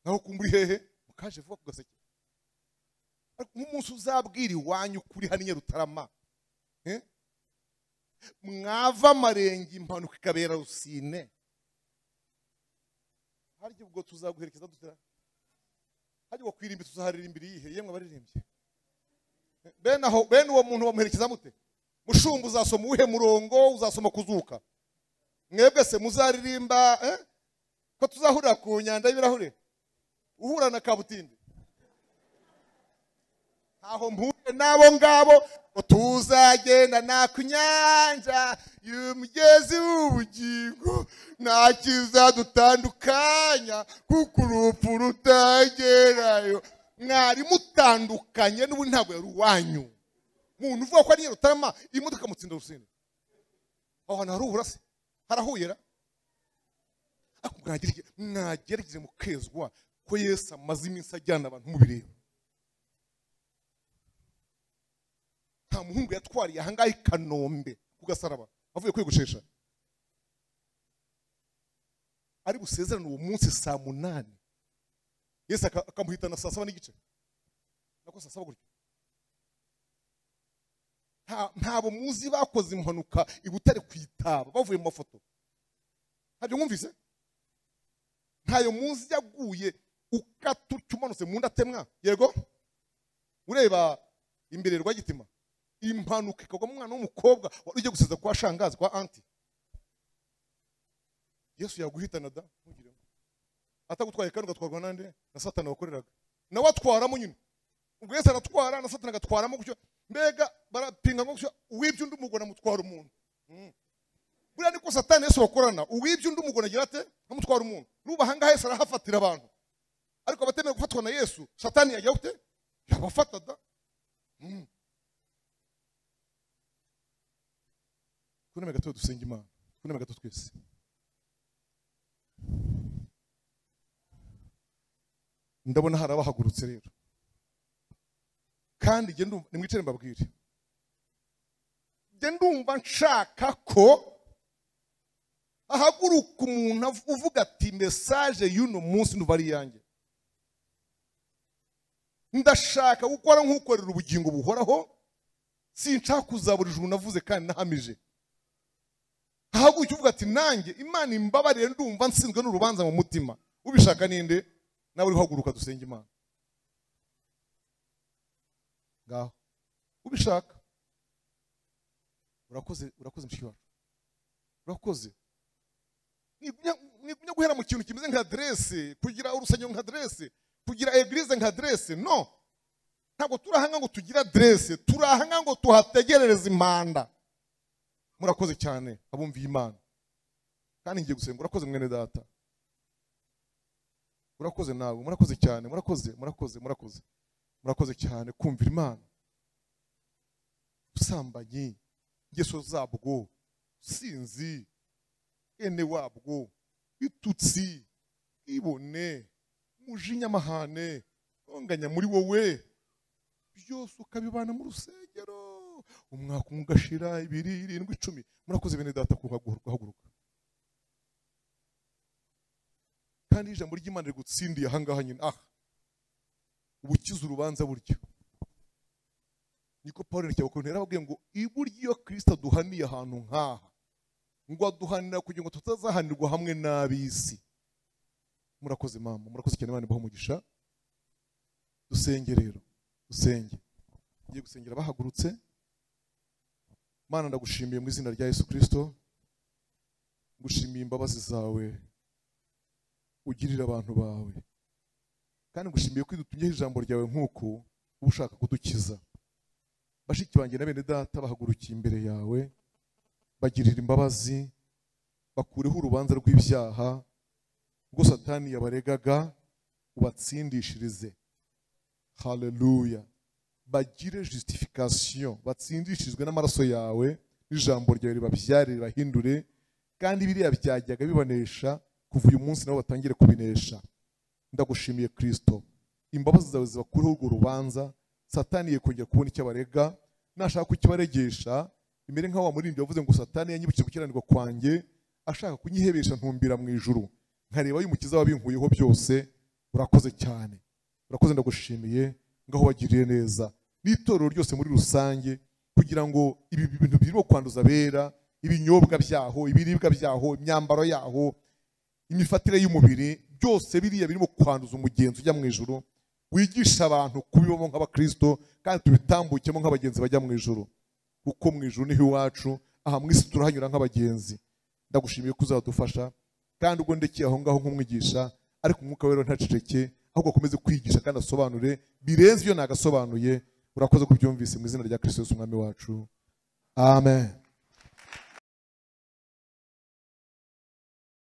naho kumva uri hehe mukaje vuba ku gaseke ariko nk'umunsi uzabwira iwanyu kuri hano i nyarutarama eh? mwava amarenge impanuka ikabera rusine harya ubwo tuzaguherekeza dutera hajya uwo kwirimbi tuzaharirimba iyihe yemwe abaririmbyi bene aho bene uwo muntu bamuherekeza mute mushumba uzasoma uwuhe murongo uzasoma kuzuka mwebwe se muzaririmba eh? ko tuzahurira ku nyanja y'ibirahure uhura na kabutindi ntaho mpuye n'abo ngabo ngo tuzagenda nta ku nyanja y'umugezi w'ubugingo nta kizadutandukanya kuko urupfu rutagerayo mwari mutandukanye n'ubundi ntabwo yari uwanyu muntu uvuga ko ari nyarutarama iyi modoka mutsinda rusine aho hantu hari uburase harahuyera ariko mwagerege- mwagerageze mukezwa ko yesu amaze iminsi ajyana abantu mubireba nta muhungu yatwariye ahangaha i kanombe ku gasaraba avuye kwiyogoshesha ari busezerane uwo munsi saa munani yesu aka- akamuhitana saa saba n'igice nako saa saba gutyo Nta- ntabo muzi bakoze impanuka i butare ku itaba bavuye mu mafoto ntabyo mwumvise ntayo muzi yaguye ukata utyo umanutse mu nda atemwa yego ureba imbere rwagitima impanuka ikagwamo umwana w'umukobwa wari ugiye guseza kwa shangazi kwa anti yesu yaguhitana da ntugire ngo. atagutwaye kandi ugatwarwa nande na satani wakoreraga nawe atwaramo nyine ubwo yesu aratwara na satani agatwaramo gutyo mbega barapinga ngo gutyo uwibye undi umugore amutwara umuntu Mm. buriya niko satani yesu bakorana uwibye undi umugore agira ate amutwara umuntu n'ubu ahangaha yesu arahafatira abantu ariko abatemewe gufatwa na yesu satani yagira gute yabafata da Mm. twuname gato dusenge imana twuname gato twese ndabona hari abahagurutse rero kandi njye ndumva nimwicare mbabwire njye ndumva nshaka ko ahaguruka umuntu av- uvuga ati mesaje y'uno munsi nduva ari iyanjye ndashaka gukora nk'ukorera ubugingo buhoraho sinshaka kuzabura ijuru navuze kandi nahamije ahaguruka uvuga ati nanjye imana imbabarire ndumva nsinzwe n'urubanza mu mutima ubishaka ninde nawe uri guhaguruka dusenge imana ngaho ubishaka urakoze urakoze mushiki wacu urakoze mwigumya guhera mu kintu kimeze nka derese kugira urusengero nka derese kugira egirize nka derese no ntabwo turahanga ngo tugira derese turahanga ngo tuhategerereze impanda murakoze cyane abumviye imana kandi ngiye gusenga urakoze mwene data urakoze nawe murakoze cyane murakoze murakoze murakoze murakoze cyane kumvira imana ubusambanyi ingeso zabwo sinzi ene wabwo itutsi ibone mujinya amahane ntonganya muri wowe byose ukabibana mu rusengero umwaka umwe ugashira ibiri irindwi icumi murakoze bene data kuhaguruka kandi ijambo ry'imana rigutsindiye ahangaha nyine aha ubukiza urubanza buryo niko paul nticyabakora yarababwiye ngo iburyo kirisita duhaniye ahantu nk'aha ngo aduhanira kugira ngo tutazahanirwa hamwe n'ab'isi murakoze mama murakoze cyane abana baho umugisha dusenge rero dusenge ngiye gusengera bahagurutse mana ndagushimiye mu izina rya yesu kirisito ngushimiye imbabazi zawe ugirira abantu bawe kandi ngushimiye ko dutumyeho ijambo ryawe nk'uko uba ushaka kudukiza bashiki banjye na bene data bahagurukiye imbere yawe bagirira imbabazi bakureho urubanza rw'ibyaha ubwo satani yabaregaga ubatsindishirize haleluya bagire justification batsindishirizwe n'amaraso yawe n'ijambo ryawe ribabyare ribahindure kandi biriya byajyaga bibanesha kuva uyu munsi nabo batangire kubinesha ndagushimiye kirisito imbabazi zawe zibakureho urwo rubanza satani yekongera kubona icyo abarega nashaka kukibaregesha imere nkaho wamurindi wavuze ngo satani yanyibukije gukiranirwa kwanjye ashaka kunyihebesha ntumbira mu ijuru nkareba y'umukiza wabinkuyeho byose urakoze cyane urakoze ndagushimiye ngaho wagiriye neza n'itorero ryose muri rusange kugira ngo ibi bintu birimo kwanduza abera ibinyobwa byaho ibiribwa byaho imyambaro yaho imifatire y'umubiri byose biriya birimo kwanduza umugenzi ujya mu ijoro wigisha abantu kubibamo nk'abakristo kandi tubitambukemo nk'abagenzi bajya mu ijoro kuko mu ijoro niho iwacu aha mu isi turahanyura nk'abagenzi ndagushimiye ko uzadufasha kandi ubwo ndekeye aho ngaho nk'umwigisha ariko umwuka we ntaceceke ahubwo akomeze kwigisha kandi asobanure birenze ibyo nagasobanuye urakoze kubyumvise mu izina rya kirisito umwami wacu amen